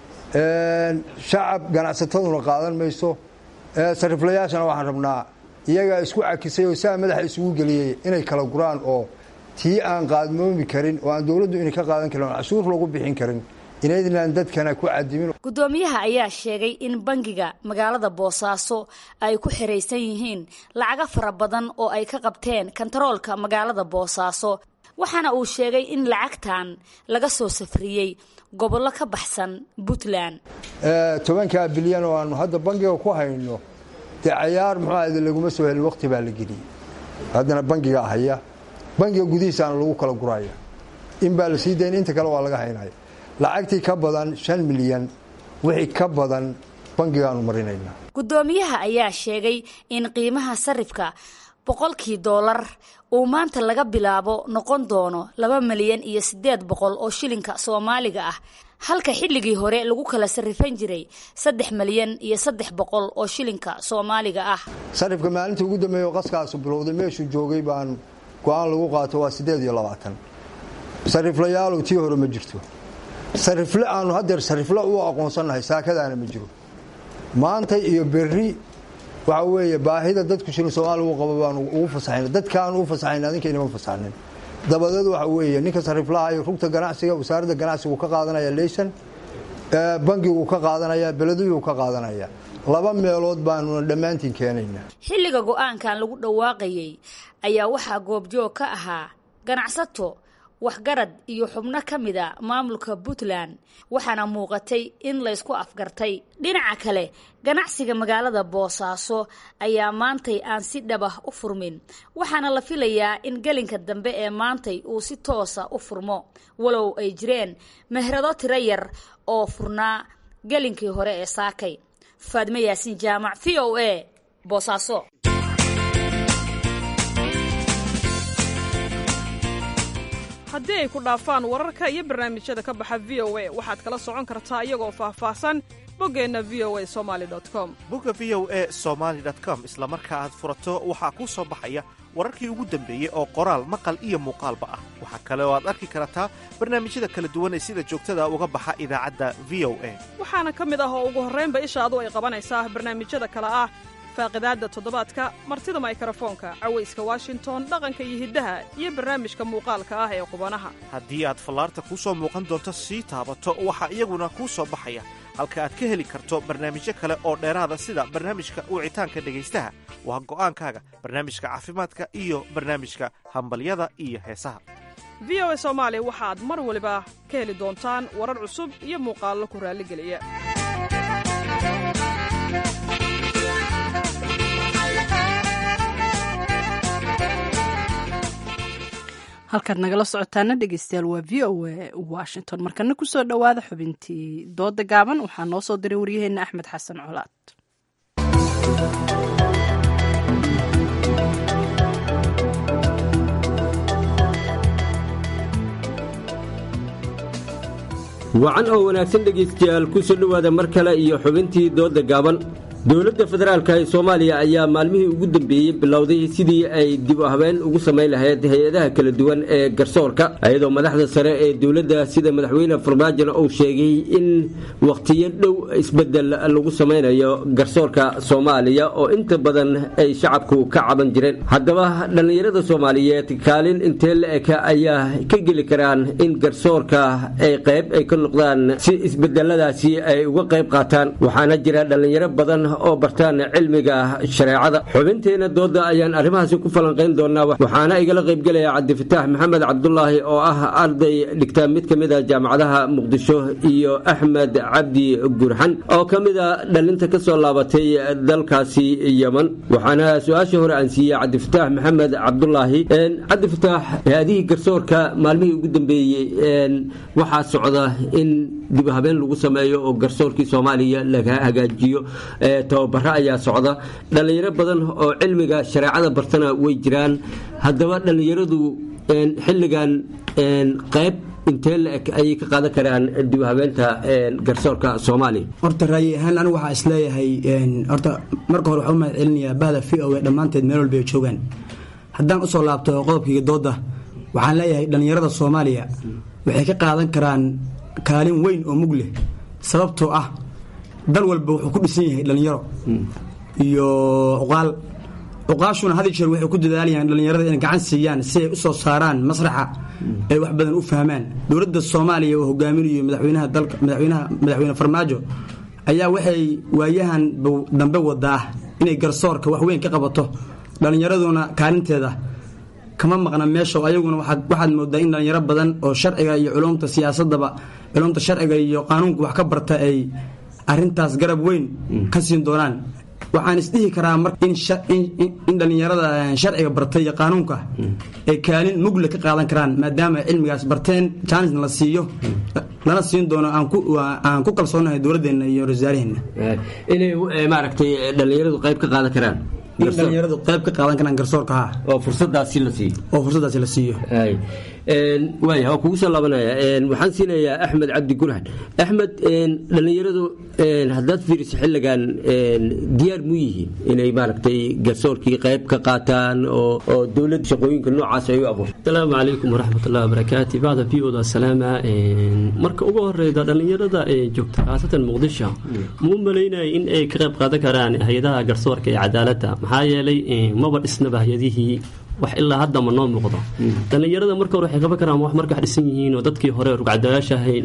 shacab ganacsataduna qaadan mayso sariflayaashana waxaan rabnaa iyagaa isku cakisay oo saa madaxa isugu geliyey inay kala guraan oo tii aan qaadmoomi karin oo aan dowladdu inay ka qaadan karin oo cashuur lagu bixin karin inaydnaan dadkana ku cadimin guddoomiyaha ayaa sheegay in bangiga magaalada boosaaso ay ku xiraysan yihiin lacago fara badan oo ay ka qabteen kantaroolka magaalada boosaaso waxaana uu sheegay in lacagtan laga soo safriyey gobollo ka baxsan puntland tobankaa bilyan oo aanu hadda bangiga ku hayno dee cayaar muxuu ahayde laguma soo helin waqti baa la geliyey haddana bangiga haya bangiga gudihiisaana lagu kala guraya in baa la sii dayn inta kale waa laga haynaya lacagtii ka badan shan milyan wixii ka badan bangigaanu marinaynaa guddoomiyaha ayaa sheegay in qiimaha sarifka boqolkii doolar uu maanta laga bilaabo noqon doono laba milyan iyo siddeed boqol oo shilinka soomaaliga ah halka xilligii hore lagu kala sarrifan jiray saddex milyan iyo saddex boqol oo shilinka soomaaliga ah sarifka maalintii ugu dambeeya oo qaskaasu bilowday meeshuu joogay baan go-aan lagu qaato waa siddeed iyo labaatan sariflayaalow tii hore ma jirto sarifle aanu hadeer sarifle u aqoonsannahay saakadaana ma jiro maanta iyo berri waxa weeye baahida dadku shilin soomaaliya u qabo baanu ugu fasaxayna dadkaanu u fasaxayna adinkaynama fasaxnin dabadeed waxa weeye ninka sariflaha iyo rugta ganacsiga wasaaradda ganacsigu ka qaadanaya leysan bangigu ka qaadanaya beleduyuu ka qaadanaya laba meelood baanuna dhammaantiin keenayna xilliga go-aankan lagu dhawaaqayey ayaa waxaa goobjoog ka ahaa ganacsato waxgarad iyo xubno ka mid a maamulka puntland waxaana muuqatay in laysku afgartay dhinaca kale ganacsiga magaalada boosaaso ayaa maantay aan si dhabah u furmin waxaana la filayaa in gelinka dambe ee maantay uu si toosa u furmo walow ay jireen mehrado tiro yar oo furnaa gelinkii hore ee saakay faadme yaasiin jaamac v o a boosaaso haddii ay ku dhaafaan wararka iyo barnaamijyada ka baxa v o a waxaad kala socon kartaa iyagoo faahfaahsan boggeenna v o a somali com bogga v o a somaali com isla marka aad furato waxaa kuu soo baxaya wararkii ugu dambeeyey oo qoraal maqal iyo muuqaalba ah waxaa kale oo aad arki kartaa barnaamijyada kala duwan ee sida joogtada uga baxa idaacadda v o a waxaana ka mid ah oo ugu horraynba ishaadu ay qabanaysaa barnaamijyada kale ah faaqidaadda toddobaadka martida maykarafoonka cawayska washington dhaqanka iyo hiddaha iyo barnaamijka muuqaalka ah ee qubanaha haddii aad fallaarta kuu soo muuqan doonto sii taabato waxaa iyaguna kuu soo baxaya halka aad ka heli karto barnaamijyo kale oo dheeraada sida barnaamijka wicitaanka dhegaystaha waa go'aankaaga barnaamijka caafimaadka iyo barnaamijka hambalyada iyo heesaha v o a soomaali waxaad mar waliba ka heli doontaan warar cusub iyo muuqaallo ku raalligeliya halkaad nagala socotaana dhegeystayaal waa v o a washington markana kusoo dhowaada xubintii dooda gaaban waxaa noo soo diray waryaheena axmed xasan colaad wacan oo wanaagsan dhegaystayaal ku soo dhowaada mar kale iyo xubintii dooda gaaban dowladda federaalka ee soomaaliya ayaa maalmihii ugu dambeeyey bilowday sidii ay dib u habeen ugu samayn lahayd hay-adaha kala duwan ee garsoorka iyadoo madaxda sare ee dowladda sida madaxweyne farmaajona uu sheegay in wakhtiyo dhow isbedel lagu samaynayo garsoorka soomaaliya oo inta badan ay shacabku ka caban jireen haddaba dhallinyarada soomaaliyeed kaalin intee la-eg ayaa ka geli karaan in garsoorka ay qayb ay ka noqdaan si isbedeladaasi ay uga qayb qaataan waxaana jira dhallinyaro badan oo bartaan cilmiga shareecada xubinteena dooda ayaan arrimahaasi ku falanqayn doonaa waxaana igala qaybgelaya cabdifataax maxamed cabdulaahi oo ah arday dhigta mid ka mid a jaamacadaha muqdisho iyo axmed cabdi gurxan oo ka mid a dhalinta ka soo laabatay dalkaasi yeman waxaana su-aasha hore aan siiyey cabdifataax maxamed cabdulaahi cabdifataax hay-adihii garsoorka maalmihii ugu dambeeyey waxaa socda in dib habeen lagu sameeyo oo garsoorkii soomaaliya laga hagaajiyo tababaro ayaa socda dhallinyaro badan oo cilmiga shareecada bartana way jiraan haddaba dhallinyaradu xilligan qayb intee la-eg ayay ka qaadan karaan dib habeenta garsoorka soomaaliya horta raayi ahaan anigu waxaa isleeyahay horta marka hore waxaa u mahad celinayaa bahda v o e dhammaanteed meel walba ay joogaan haddaan usoo laabto qodobkayga dooda waxaan leeyahay dhallinyarada soomaaliya waxay ka qaadan karaan kaalin weyn oo mug leh sababtoo ah dal walba wuxuu ku dhisan yahay dhallinyaro iyo cuqaal cuqaashuna had jeer waxay ku dadaalayaan dhallinyarada inay gacan siiyaan si ay u soo saaraan masraxa ay wax badan u fahmaan dowladda soomaaliya oo hogaaminayo madaxweynaha dalka madaxweynaha madaxweyne farmaajo ayaa waxay waayahan dambe wadaa inay garsoorka wax weyn ka qabato dhallinyaraduna kaalinteeda kama maqna meesha ayaguna waxaad moodaa in dhallinyaro badan oo sharciga iyo culumta siyaasadaba culumta sharciga iyo qaanuunka wax ka barta ay arintaas garab weyn ka siin doonaan waxaan isdhihi karaa mar in dhallinyarada sharciga bartay iyo qaanuunka ay kaalin mugle ka qaadan karaan maadaama cilmigaas barteen jaanisna la siiyo lana siin doono aan ku kalsoonahay dowladdeena iyo wasaaraheenna inay maaragtay dhallinyaradu qayb ka qaadan karaan in dhallinyaradu qayb ka qaadan karaan garsoorka ha oo fursadaasi la siiyo oo fursadaasi la siiyo waaya waa kugu soo laabanaya waxaan siinayaa axmed cabdi gurhan axmed dhallinyaradu haddaad fiiriso xilligan diyaar mu yihiin inay maaragtay garsoorkii qayb ka qaataan oo dowlad shaqooyinka noocaas ay u abuurto asalaamu calaykum waraxmatullahi wabarakaatu bacda v oda salaama marka ugu horeyda dhallinyarada ee joogta khaasatan muqdisho muu malaynaya in ay ka qayb qaadan karaan hay-adaha garsoorka ee cadaaladda maxaa yeelay maba dhisnaba hay-adihii wax ilaa hadda ma noo muuqdo dhallinyarada marka hore waxay qaban karaan wax marka wax dhisan yihiin oo dadkii hore rugcadayaasha ahayn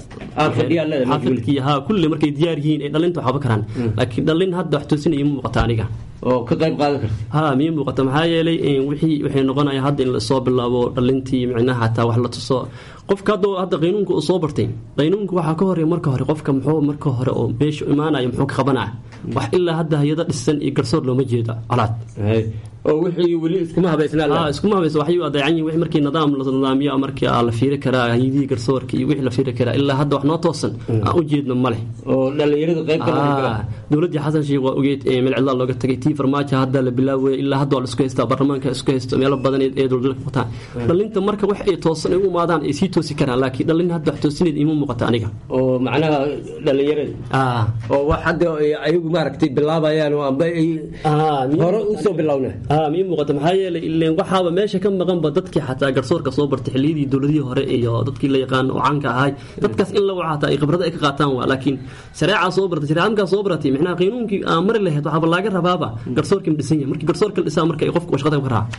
dadkii ha kulli markay diyaar yihiin ay dhalinta wax qaban karaan laakiin dhallin hadda wax toosinaya ma muuqata aniga oo ka qayb qaadan karta ha mii muuqata maxaa yeelay wixii waxay noqonaya hadda in lasoo bilaabo dhalintii micnaha xataa wax la tuso qofka hadda hadda qaynuunka uu soo bartay qaynuunka waxaa ka horeeya marka hore qofka muxuu marka hore oo meesha imaanaya muxuu ka qabanaya wax ilaa hadda hay-ada dhisan iyo garsoor looma jeeda colaad oo wixii weli iskuma habaysnaa iskuma habaysa waxay u adeecan yihin wixii markii nidaam la nidaamiyo markii la fiiri karaa hayadihii garsoorka iyo wixii la fiiri karaa ilaa hadda wax noo toosan aan u jeedno ma leh oo dhallinyaradu qayb ka dowladdii xasan sheekh waa ogeed milcidlaa looga tagay tii farmaajo hadda la bilaaway ilaa hadda waa la isku haystaa baarlamaanka isku haysto meelo badan ee dowladda ka wataan dhalinta marka wax ay toosan ay u imaadaan ay sii toosi karaan laakiin dhalin hadda wax toosineed ima muuqata aniga oo macnaha dhallinyarada oo wax hadda ayagu maaragtay bilaabayaan oo amba ay hore usoo bilowna mii muuqata maxaa yeelay ileen waxaaba meesha ka maqanba dadkii xataa garsoorka soo bartay xilliyadii dowladihii hore iyo dadkii la yaqaan oo caanka ahay dadkaas in lagu xataa ay khibrada ay ka qaataan waa laakiin shareecaa soo bartay shareeca markaa soo baratay micnaha qaynuunkii aan mari lahayd waxaaba laaga rabaaba garsoorkii ma dhisan yahay markii garsoorka la dhisaa marka ay qofku shaqada ka raaca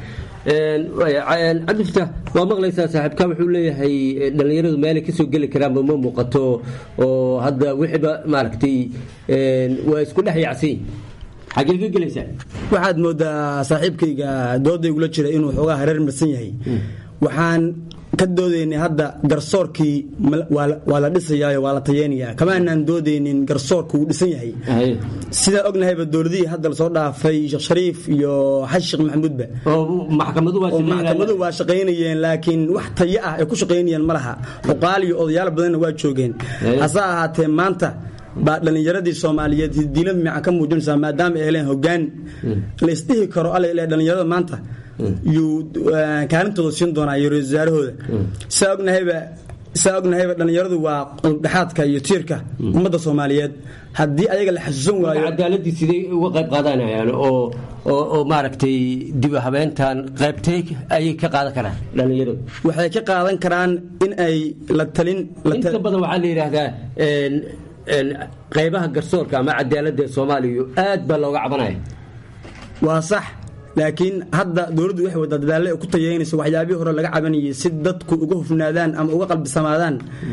cabdifta waa maqlaysaa saaxiibka wuxuu leeyahay dhallinyaradu meelay kasoo geli karaanba ma muuqato oo hadda wixiiba maaragtay waa isku dhex yacsan xagee ka gelaysaa waxaad moodaa saaxiibkayga doodaygula jira inuu xoogaa hareer marsan yahay waxaan ka doodaynay hadda garsoorkii waa la dhisayaayo waa la tayeynayaa kama aanaan doodaynin garsoorku wuu dhisan yahay sidaa ognahayba dowladihii hadda lasoo dhaafay sheekh shariif iyo xaji sheekh maxamuudba maxkamadu waa shaqaynayeen laakiin wax tayo ah ay ku shaqaynayeen ma laha cuqaal iyo odayaal badanna waa joogeen hase ahaatee maanta baa dhallinyaradii soomaaliyeed diila miican ka muujinaysaa maadaama ay heleen hogaan laysdhihi karo alle dhallinyarada maanta yuu kaalintooda siin doonaa iyo ra-isul wasaarahooda saa ognahayba saa ognahayba dhallinyaradu waa dhexaadka iyo tiirka ummadda soomaaliyeed haddii ayaga la xasuusan waayo cadaaladii siday uga qayb qaadanayaan oo oo maaragtay dib habeentan qaybtay ayay ka qaadan karaan dhallinyaradu waxay ka qaadan karaan in ay la talin inta badan waxaa la yidhaahdaa qaybaha garsoorka ama cadaaladda soomaaliya aad baa looga cabanaya waa sax laakiin hadda dowladdu waxay wadaa dadaalle ay ku tayeynayso waxyaabihii hore laga cabanayay si dadku uga hufnaadaan ama uga qalbisamaadaan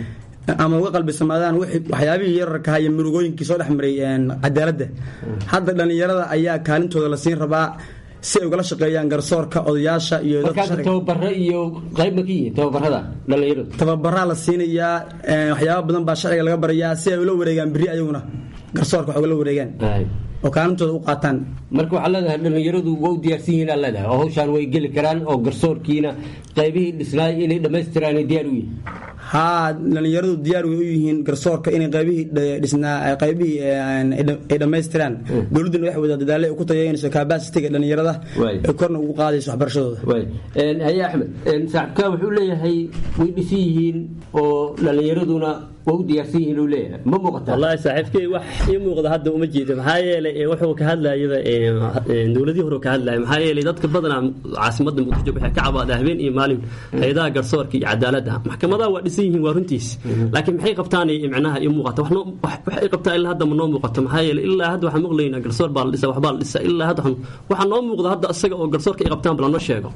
ama uga qalbisamaadaan wixii- waxyaabihii yararka iyo murugooyinkii soo dhex maray een, cadaaladda hadda dhallinyarada ayaa kaalintooda la siin rabaa si ay ugala shaqeeyaan garsoorka odayaasha iyo dadka markaas sharciga- tababaro iyo qayb ma ka yihiin tababarada dhalinyaradu tababaraa la siinayaa een, waxyaaba badan baa sharciga laga barayaa si ay ula wareegaan beri ayaguna garsoorka wax ugala wareegaan oo kaalintooda u qaataan marka waxaa leedahay dhalinyaradu waa u diyaarsan yihiin aa leedahay oo hawshaan way geli karaan oo garsoorkiina qaybihii dhisnaay inay dhammaystiraan ay diyaar u yihiin haa dhalinyaradu diyaar way u yihiin garsoorka inay qaybihii dh- dhisnaa ay qaybihii een, ay dham- ay dhammaystiraan dowladduna waxay wadaa dadaale ay ku tayaynayso kabasitiga dhalinyarada Waay. ay korna ugu qaadayso waxbarashadooda waay Een, haye axmed een, saaxiibkaa wuxuu leeyahay way dhisan yihiin oo dhalinyaraduna waa u diyaarsan yihiin uu leeyahay ma muuqataa wallaahi saaxiibkey wax ii muuqda hadda uma jeedo maxaa yeelay ee, wuxuu ka hadlayaba ee, ee, dowladihii hore ka hadlaya maxaa yeelay dadka badanaa caasimadda muqdisho waxay ka cabaada habeen iyo maalin hay-adaha garsoorka iyo cadaaladda maxkamadaha waa dhisan yihiin waa runtiis laakiin maxay qabtaan ee, micnaha ii muuqata wax noo- wax- wax ay qabtaan ilaa hadda ma noo muuqato maxaa yeelay ilaa hadda waxaan maqlaynaa garsoor baa la dhisa waxbaa la dhisa ilaa hadda waxaan- waxaa noo muuqda hadda isaga oo garsoorka ay qabtaan bal noo sheego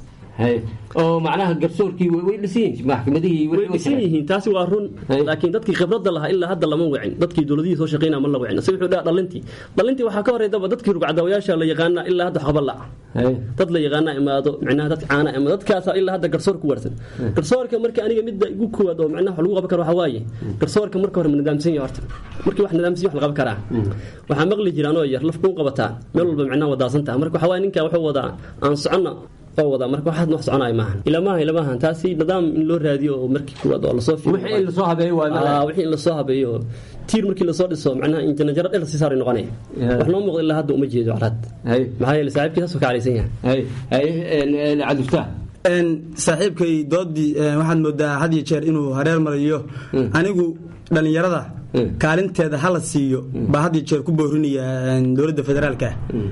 oo macnaha garsoorkii way way dhisan yihiin maxkamadihii way dhisan yihiin taasi waa run laakiin dadkii khibradda lahaa ilaa hadda lama wicin dadkii dowladihii soo shaqeynaa ma la wicin si wuxuu dhaha dhalintii dhalintii waxaa ka horeydaba dadkii rugcadaawayaasha la yaqaana ilaa hadda waxba la dad la yaqaana imaado micnaha dad caana imaado dadkaasa ilaa hadda garsoor ku warsan garsoorka marka aniga midda igu koowaad oo micnaha wax lagu qaban karo waxaa waaye garsoorka marka hore ma nidaamsan yahay horta markii wax nidaamsan wax la qaban karaa waxaa maqli jira anoo yar laf kuu qabataa meel walba micnaha wadaasan taha marka waxaa waaye ninka wuxuu wadaa aan soconna oo wadaa marka waxaad wax soconaya maahan ilamaha ilamahan taasi nidaam in loo raadiyo oo markii kuwaad oo lasoo fiiriyo Wixii in lasoo habeeyo waa mala- Ah, wixii in lasoo habeeyo tiir markii lasoo dhiso macnaha injanajaro dhel sii saaray noqonaya wax noo muuqda ilaa hadda uma jeedo calaad maxaa yeelay saaxiibkii saasuu ka calaysan yahay cabdifataax Een, saaxiibkay doodii een, waxaad moodaa had iyo jeer inuu hareer mariyo anigu dhallinyarada kaalinteeda hala siiyo baa had iyo jeer ku boorinaya een, dowladda federaalka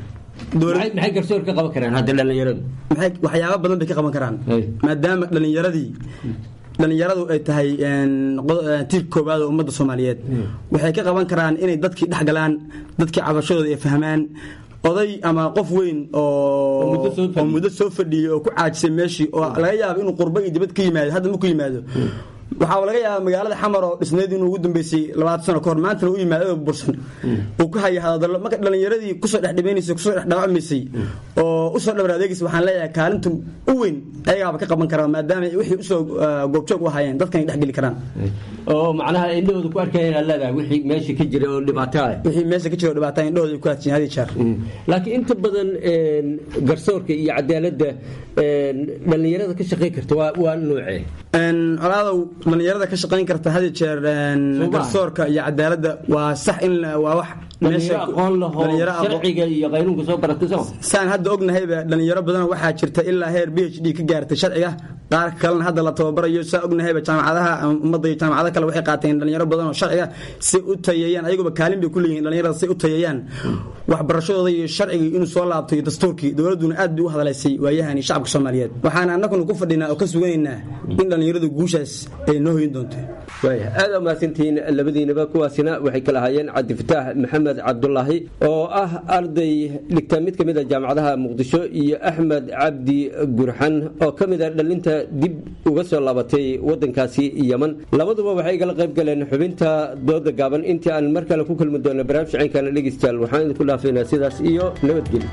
maxay garsoor ka qaban karaan hadda dhalinyaradu maxay waxyaabo badan bay ka qaban karaan maadaama dhallinyaradii dhallinyaradu ay tahay een, qod- een, tiir koowaad oo ummadda soomaaliyeed waxay ka qaban karaan inay dadkii dhex galaan dadkii cabashadooda ay fahmaan oday ama qof weyn oo oo muddo soo fadhiyey oo ku caajisay meeshii oo laga yaabo inuu qurbo iyo dibad ka yimaado hadda ma ku yimaado waxaa laga yaabaa magaalada xamar oo dhisneyd inuu ugu dambeysay labaatan sano kahor maantana u yimaado oo bursan uu ku haya hadallo marka dhallinyaradii kusoo dhex dhibaynaysay kusoo dhex dhaawacmaysay oo usoo dhabar adeegaysay waxaan leeyahay kaalinta u weyn ayagaaba ka qaban karaa maadaama ay wixii usoo ah, goobjoog u hayeen dadkan ay dhex geli karaan oo macnaha indhahooda ku arkayaan aad leedahay wixii meesha ka jira oo dhibaato ah wixii meesha ka jira oo dhibaato ah indhahooda ay ku hadjiyeen had iyo jeer laakiin inta badan een, garsoorka iyo cadaaladda een, dhallinyarada ka shaqayn karta waa waa noocee Een, colaadow dhallinyarada ka shaqayn karta had iyo jeer een, Soo ma? garsoorka iyo cadaaladda waa sax in la- waa wax dhalinyaro aqoon lahoo dhalinyaro aqoon- sharciga iyo qaynuunka soo baratay soo saan hadda ognahayba dhalinyaro badan waxaa jirta ilaa heer b h d ka gaartay sharciga qaar kalena hadda la tababarayo saa ognahayba jaamacadaha ummadda iyo jaamacado kale waxay qaateen dhalinyaro badan oo sharciga si u tayeeyaan ayaguba kaalin bay ku leeyihiin dhalinyarada si u tayeeyaan waxbarashadooda iyo sharcigii inuu soo laabto iyo dastuurkii dowladduna aad bay u hadalaysay waayahani shacabka soomaaliyeed waxaan annaguna ku fadhinaa oo ka suganaynaa in dhalinyaradu guushaas ay noo hoyin doonto waaya aad aa mahadsantihiin labadiinaba kuwaasina waxay kala hayeen cabdifataax maxamed cabdulaahi oo ah arday dhigta mid ka mid a jaamacadaha muqdisho iyo axmed cabdi gurxan oo ka mid a dhalinta dib uga soo laabatay wadankaasi yeman labaduba waxay igala qayb galeen xubinta dooda gaaban intii aan mar kale ku kulmi doono barnaamij cinkana dhegeystayaal waxaan idinku dhaafaynaa sidaas iyo nabadgelyo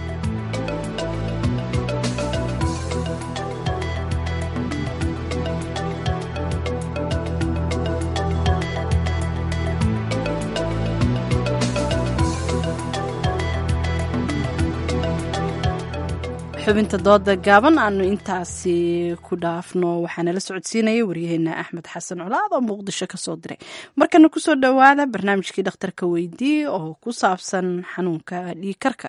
xubinta dooda gaaban aanu intaasi ku dhaafno waxaana la socodsiinaya waryaheena axmed xasan colaad oo muqdisho kasoo diray markana kusoo dhowaada barnaamijkii dhakhtarka weydii oo ku saabsan xanuunka dhiigkarka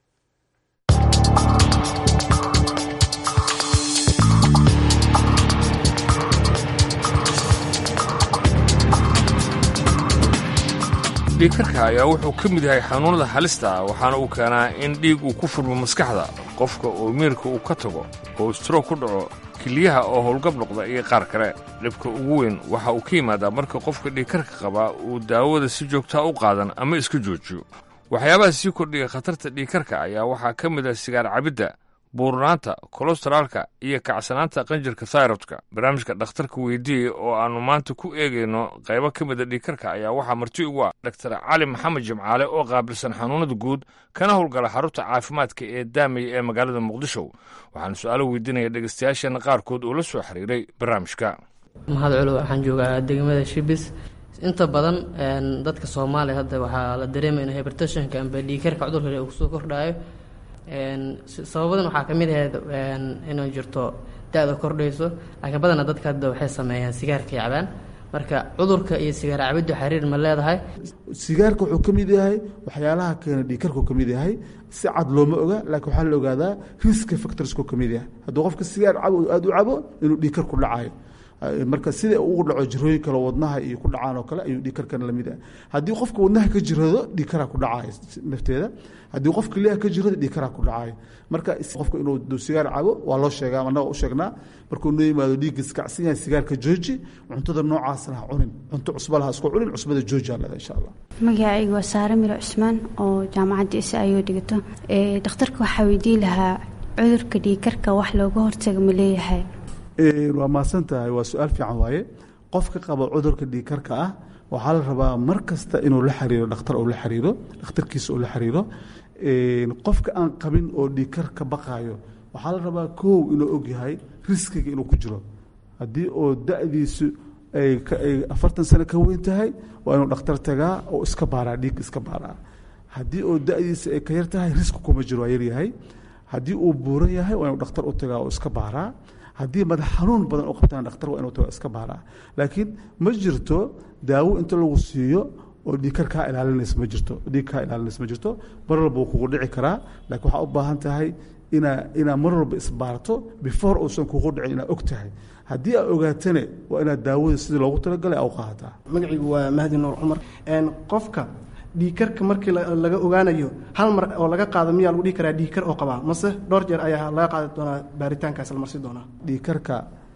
dhiigkarka ayaa wuxuu ka mid yahay xanuunada halista ah waxaana uu keenaa in dhiig uu ku furmo maskaxda qofka oo miirka uu ka tago oo stroog ku dhaco keliyaha oo howlgab noqda iyo qaar kale dhibka ugu weyn waxa uu ka yimaadaa marka qofka dhiigkarka qabaa uu daawada si joogtaa u qaadan ama iska joojiyo waxyaabaha sii kordhiya khatarta dhiigkarka ayaa waxaa ka mid ah sigaar cabidda buurnaanta kolosteraalka iyo kacsanaanta qanjirka thyrodka barnaamijka dhakhtarka weydiiye oo aannu maanta ku eegayno qaybo ka mida dhiikarka ayaa waxaa marti ugu ah doktar cali maxamed jimcaale oo qaabilsan xanuunada guud kana howlgala xarunta caafimaadka ee daamay ee magaalada muqdisho waxaana su-aalo weydiinaya dhegeystayaasheena qaarkood oo la soo xiriiray barnaamijka mahad culo waxaan joogaa degmada shibis inta badan dadka soomaaliya hadda waxaa la dareemaya in hybertationka amba dhiikarka cudurka uu soo kordhayo sababadan waxaa ka mid ahayd inay jirto da-da kordhayso laakiin badanaa dadka hadda waxay sameeyaan sigaarka cabaan marka cudurka iyo sigaar cabiddu xiriir ma leedahay sigaarka wuxuu ka mid yahay waxyaalaha keena dhiikarku ka mid yahay si cad looma oga laakiin waxaa la ogaadaa riska factorsku ka mid yahay hadduu qofka sigaar cabo aada u cabo inuu dhiikar ku dhacayo marka sida ugu dhaco jirooyin kale wadnaha iyo ku dhacaan oo kale ayuu dhiikarkan lamid ah haddii qofka wadnaha ka jirado dhiikaraa ku dhacayo nafteeda haddii qof keliyaha ka jirado dhiikaraa ku dhacayo marka qofka inuu sigaar cabo waa loo sheegaa annaga u sheegnaa markuu noo yimaado dhiigga iskacsan yahay sigaarka jooji cuntada noocaasna ha cunin cunto cusba laha isku cunin cusbada jooji aa leeda insha allah magacaygu waa saare miro cusmaan oo jaamacadda isa ayuu dhigato dhakhtarka waxaa weydiin lahaa cudurka dhiikarka wax looga hortaga ma leeyahay waa mahadsan tahay waa su-aal fiican waaye qofka qaba cudurka dhiikarka ah waxaa la rabaa mar kasta inuu la xiriiro dhakhtar uu la xiriiro dhakhtarkiisa uu la xiriiro qofka aan qabin oo dhiikar ka baqaayo waxaa la rabaa kow inuu ogyahay riskiga inuu ku jiro haddii oo da-diisu ay afartan sano ka weyn tahay waa inuu dhakhtar tagaa oo iska baaraa dhiig iska baaraa haddii oo da-diisa ay ka yar tahay riski kuma jiro waa yaryahay haddii uu buuran yahay waa inuu dhakhtar u tagaa oo iska baaraa haddii madax xanuun badan u qabtaan dhakhtar waa inuu tago iska baaraa laakiin ma jirto daawo inta lagu siiyo oo dhiikar kaa ilaalinaysa ma jirto dhiig kaa ilaalinaysa ma jirto mar walba wuu kugu dhici karaa laakiin waxaa u baahan tahay inaa inaa mar walba isbaarto before uusan kugu dhicin inaad og tahay haddii aad ogaatane waa inaad daawada sidii loogu talagalay aa u qaadataa magaciigu waa mahdi nuur cumar qofka dhiikarka markii laga ogaanayo hal mar oo laga qaado miyaa lagu dhihi karaa dhiikar oo qabaa mase dhowr jeer ayaa laga qaadi doonaa baaritaankaas la marsi doonaa dhiikarka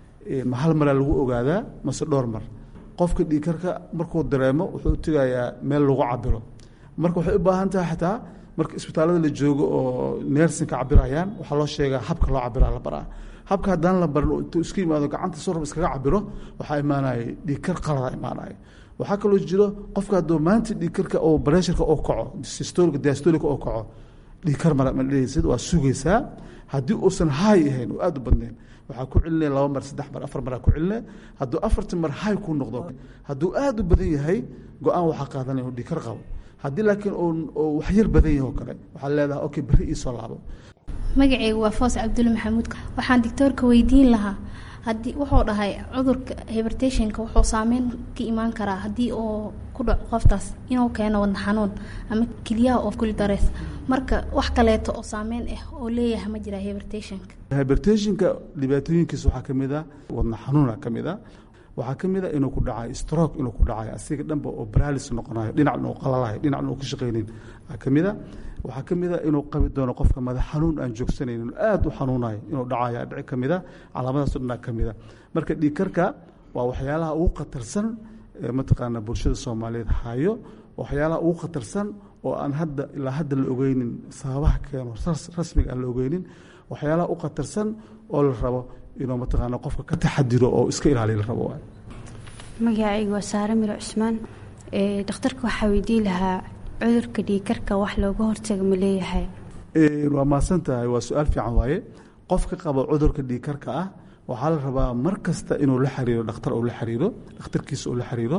ma hal maraa lagu ogaadaa mase dhowr mar qofka dhiikarka markuu dareemo wuxuu tegayaa meel lagu cabiro marka waxay u baahan tahay xataa marka isbitaallada la joogo oo neersinka cabirayaan waxaa loo sheegaa habka loo cabiraa la baraa habka haddaan la barin intuu iska yimaado gacanta sorab iskaga cabiro waxaa imaanaya dhiikar qalada imaanaya waxaa kaloo jiro qofka hadduu maanta dhiikarka oo bareesharka oo kaco sistolika diastolika oo kaco dhiikar mara madhehaysid waa sugaysaa haddii uusan haay ahayn oo aada u badnayn waxaa ku celinaya laba mar saddex mar afar maraa ku celinaya hadduu afartan mar haay ku noqdo hadduu aada u badan yahay go-aan waxaa qaadanaya inuu dhiikar qabo haddii laakiin oo wax yar badan yahay oo kale waxaa leedahay okay berri iisoo laabo magacaygu waa foos cabdulle maxamuud waxaan doctoorka weydiin lahaa haddii wuxuu dhahay cudurka hibertationka wuxuu saameyn ka imaan karaa haddii uu ku dhaco qoftaas inuu keeno wadna xanuun ama keliyaha oo kuli dareys marka wax kaleeto oo saameyn ah oo leeyahay ma jira hibertationka hibertationka dhibaatooyinkiisa waxaa ka mid a wadna xanuuna ka mid a waxaa ka mid a inuu ku dhacayo stroke inuu ku dhacayo asiga dhanba oo baralis noqonayo dhinacna uu qalalayo dhinacna uu ka shaqaynin ka mid a waxaa ka mid a inuu qabi doono qofka madax xanuun aan joogsanaynin aada u xanuunayo inuu dhacayo dhici ka mid a calaamadaas dhanaa ka mid a marka dhiigkarka waa waxyaalaha ugu khatarsan mataqaana bulshada soomaaliyeed hayo waxyaalaha ugu khatarsan oo aan hadda ilaa hadda la ogeynin sababaha keeno rasmiga aan la ogeynin waxyaalaha u khatarsan oo la rabo inuu mataqaana qofka ka taxadiro oo iska ilaaliya la rabo waay magacaygu waa saare miro cusmaan dhakhtarka waxaa weydiin lahaa cudurka dhiikarka wax looga hortaga ma leeyahay waa mahadsan tahay waa su-aal fiican waaye qofka qaba cudurka dhiikarka ah waxaa la rabaa mar kasta inuu la xiriiro dhakhtar uu la xiriiro dhakhtarkiisa uu la xiriiro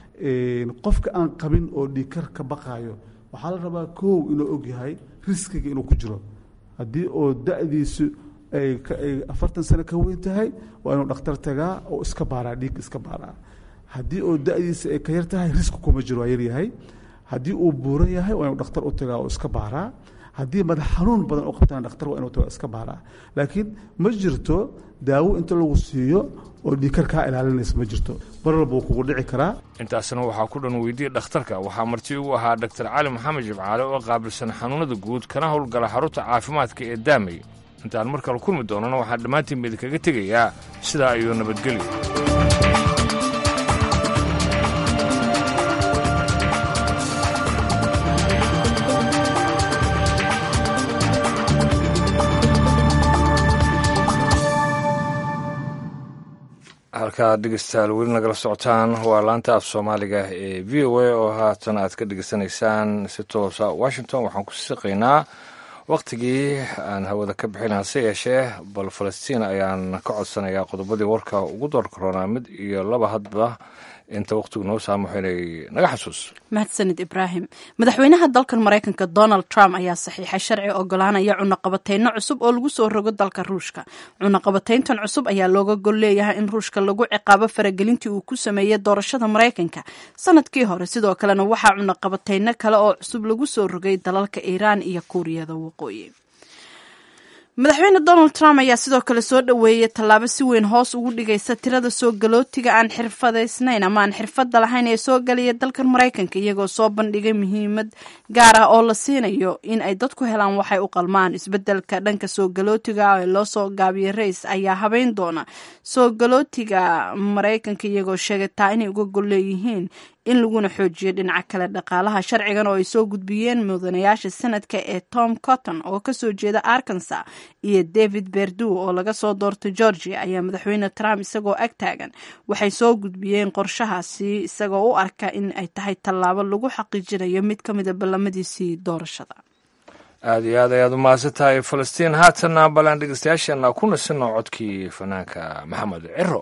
qofka aan qabin oo dhiikar ka baqaayo waxaa la rabaa kow inuu ogyahay riskiga inuu ku jiro haddii oo da-diisu ay afartan sano ka weyn tahay waa inuu dhakhtar tagaa oo iska baaraa dhiig iska baaraa haddii oo da-diisa ay ka yar tahay riski kuma jiro waa yaryahay haddii uu buuran yahay waa inuu dhakhtar u tagaa oo iska baaraa haddii madax xanuun badan u qabtaan dhakhtar waa inuu tagaa iska baaraa laakiin ma jirto daawo inta lagu siiyo oo dhiikar kaa ilaalinaysa ma jirto mar walba wuu kugu dhici karaa intaasna waxaa ku dhan weydiye dhakhtarka waxaa marti ugu ahaa doktar cali maxamed jibcaale oo qaabilsan xanuunada guud kana howlgala xarunta caafimaadka ee daamay intaan mar kale kulmi doonana waxaan dhammaantiin ba idinkaga tegayaa sidaa ayuu nabadgelyo halkaa dhegeystayaal weli nagala socotaan waa laanta af soomaaliga ee v o a oo haatan aad ka dhegeysanaysaan si toosa washington waxaan ku siqaynaa wakhtigii aan hawada ka bixin hase yeeshee bal falastiin ayaan ka codsanayaa qodobadii warka ugu door karoonaa mid iyo laba hadba inta wakhtigu noo saamaxo inay naga xasuus mahadsanid ibraahim madaxweynaha dalkan maraykanka donald trump ayaa saxiixay sharci ogolaanaya cunaqabateyno cusub oo lagu soo rogo dalka ruushka cunaqabateyntan cusub ayaa looga gol leeyahay in ruushka lagu ciqaabo faragelintii uu ku sameeyey doorashada maraykanka sanadkii hore sidoo kalena waxaa cunaqabateyno kale oo cusub lagu soo rogay dalalka iiraan iyo kuuriyada waqooyi madaxweyne donald trump ayaa sidoo kale soo dhoweeyey tallaabo si weyn hoos ugu dhigaysa tirada soo galootiga aan xirfadaysnayn ama aan xirfadda lahayn ee soo galaya dalkan maraykanka iyagoo soo bandhigay muhiimad gaar ah oo la siinayo in ay dadku helaan waxay u qalmaan isbedelka dhanka soo galootiga ee loo soo gaabiyey rays ayaa habeyn doona soo galootiga maraykanka iyagoo sheegataa inay uga gol leeyihiin in laguna xoojiyo dhinaca kale dhaqaalaha sharcigan oo ay soo gudbiyeen mudanayaasha sanadka ee tom cotton oo kasoo jeeda arkansa iyo david berdu oo laga soo doortay georgia ayaa madaxweyne trump isagoo ag taagan waxay soo gudbiyeen qorshahaasi isagoo u arka in ay tahay tallaabo lagu xaqiijinayo mid ka mida ballamadiisii doorashada aada iyo aad ayaad u mahadsan tahay falastiin haatanna balaan dhegeystayaasheena ku nasino codkii fanaanka maxamed ciro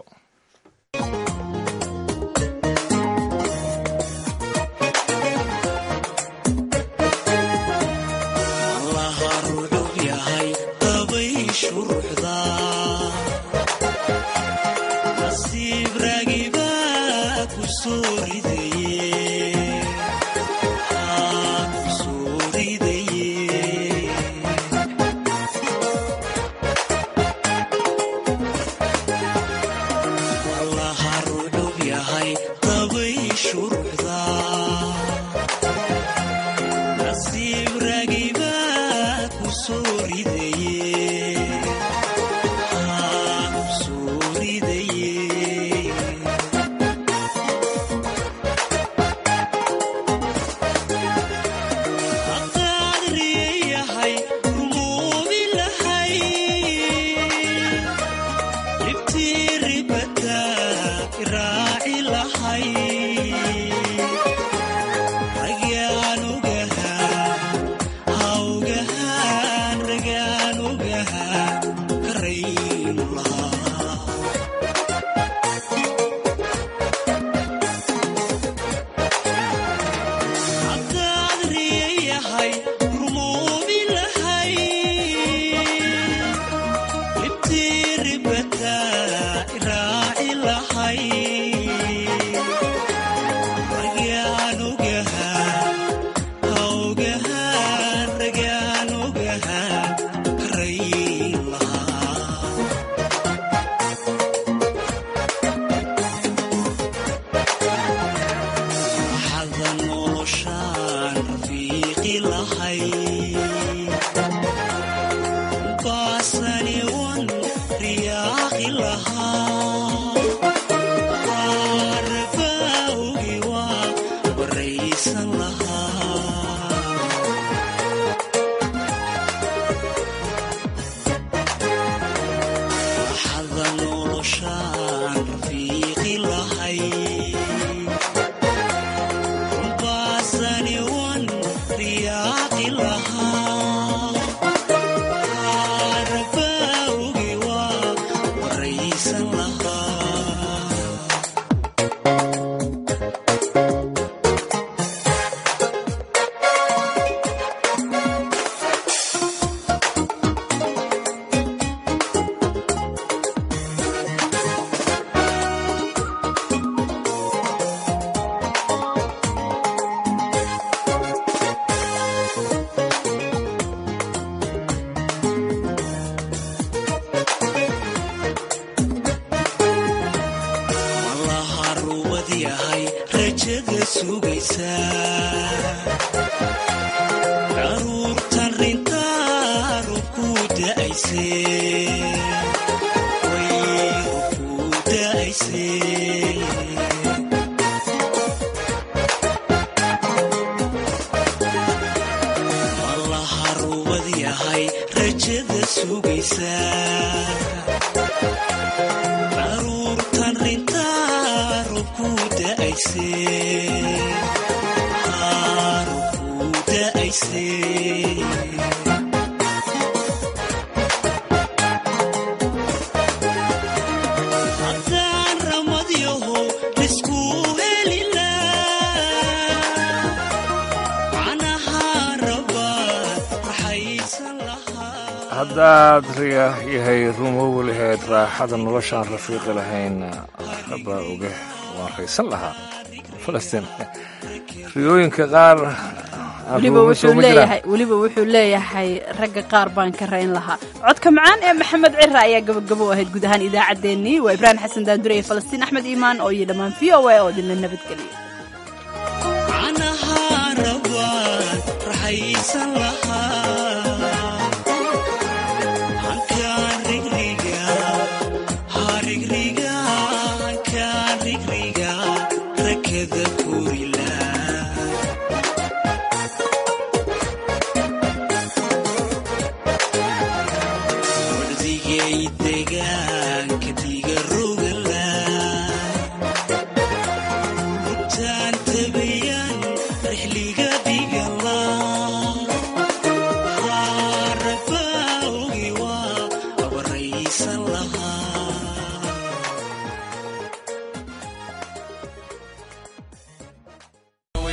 aruurtan rinta raysay haddaan ramadyaho isku helila canaha rabaa raxaysan haddaad riya yahay rumowi lahayd raaxada noloshaan rafiiqi lahayn rabaa oge waan raysan lahaa falastiin riyooyinka qaar aan weliba rumowi wuxuu soo ma jiraan. leeyahay weliba wuxuu leeyahay ragga qaar baan ka rayn lahaa codka macaan ee maxamed cira ayaa gabagabo u ahayd guud ahaan idaacaddeenii waa ibraahim xasan daandure iyo falastiin axmed iimaan oo iyo dhammaan v o a oo idinla nabadgeliya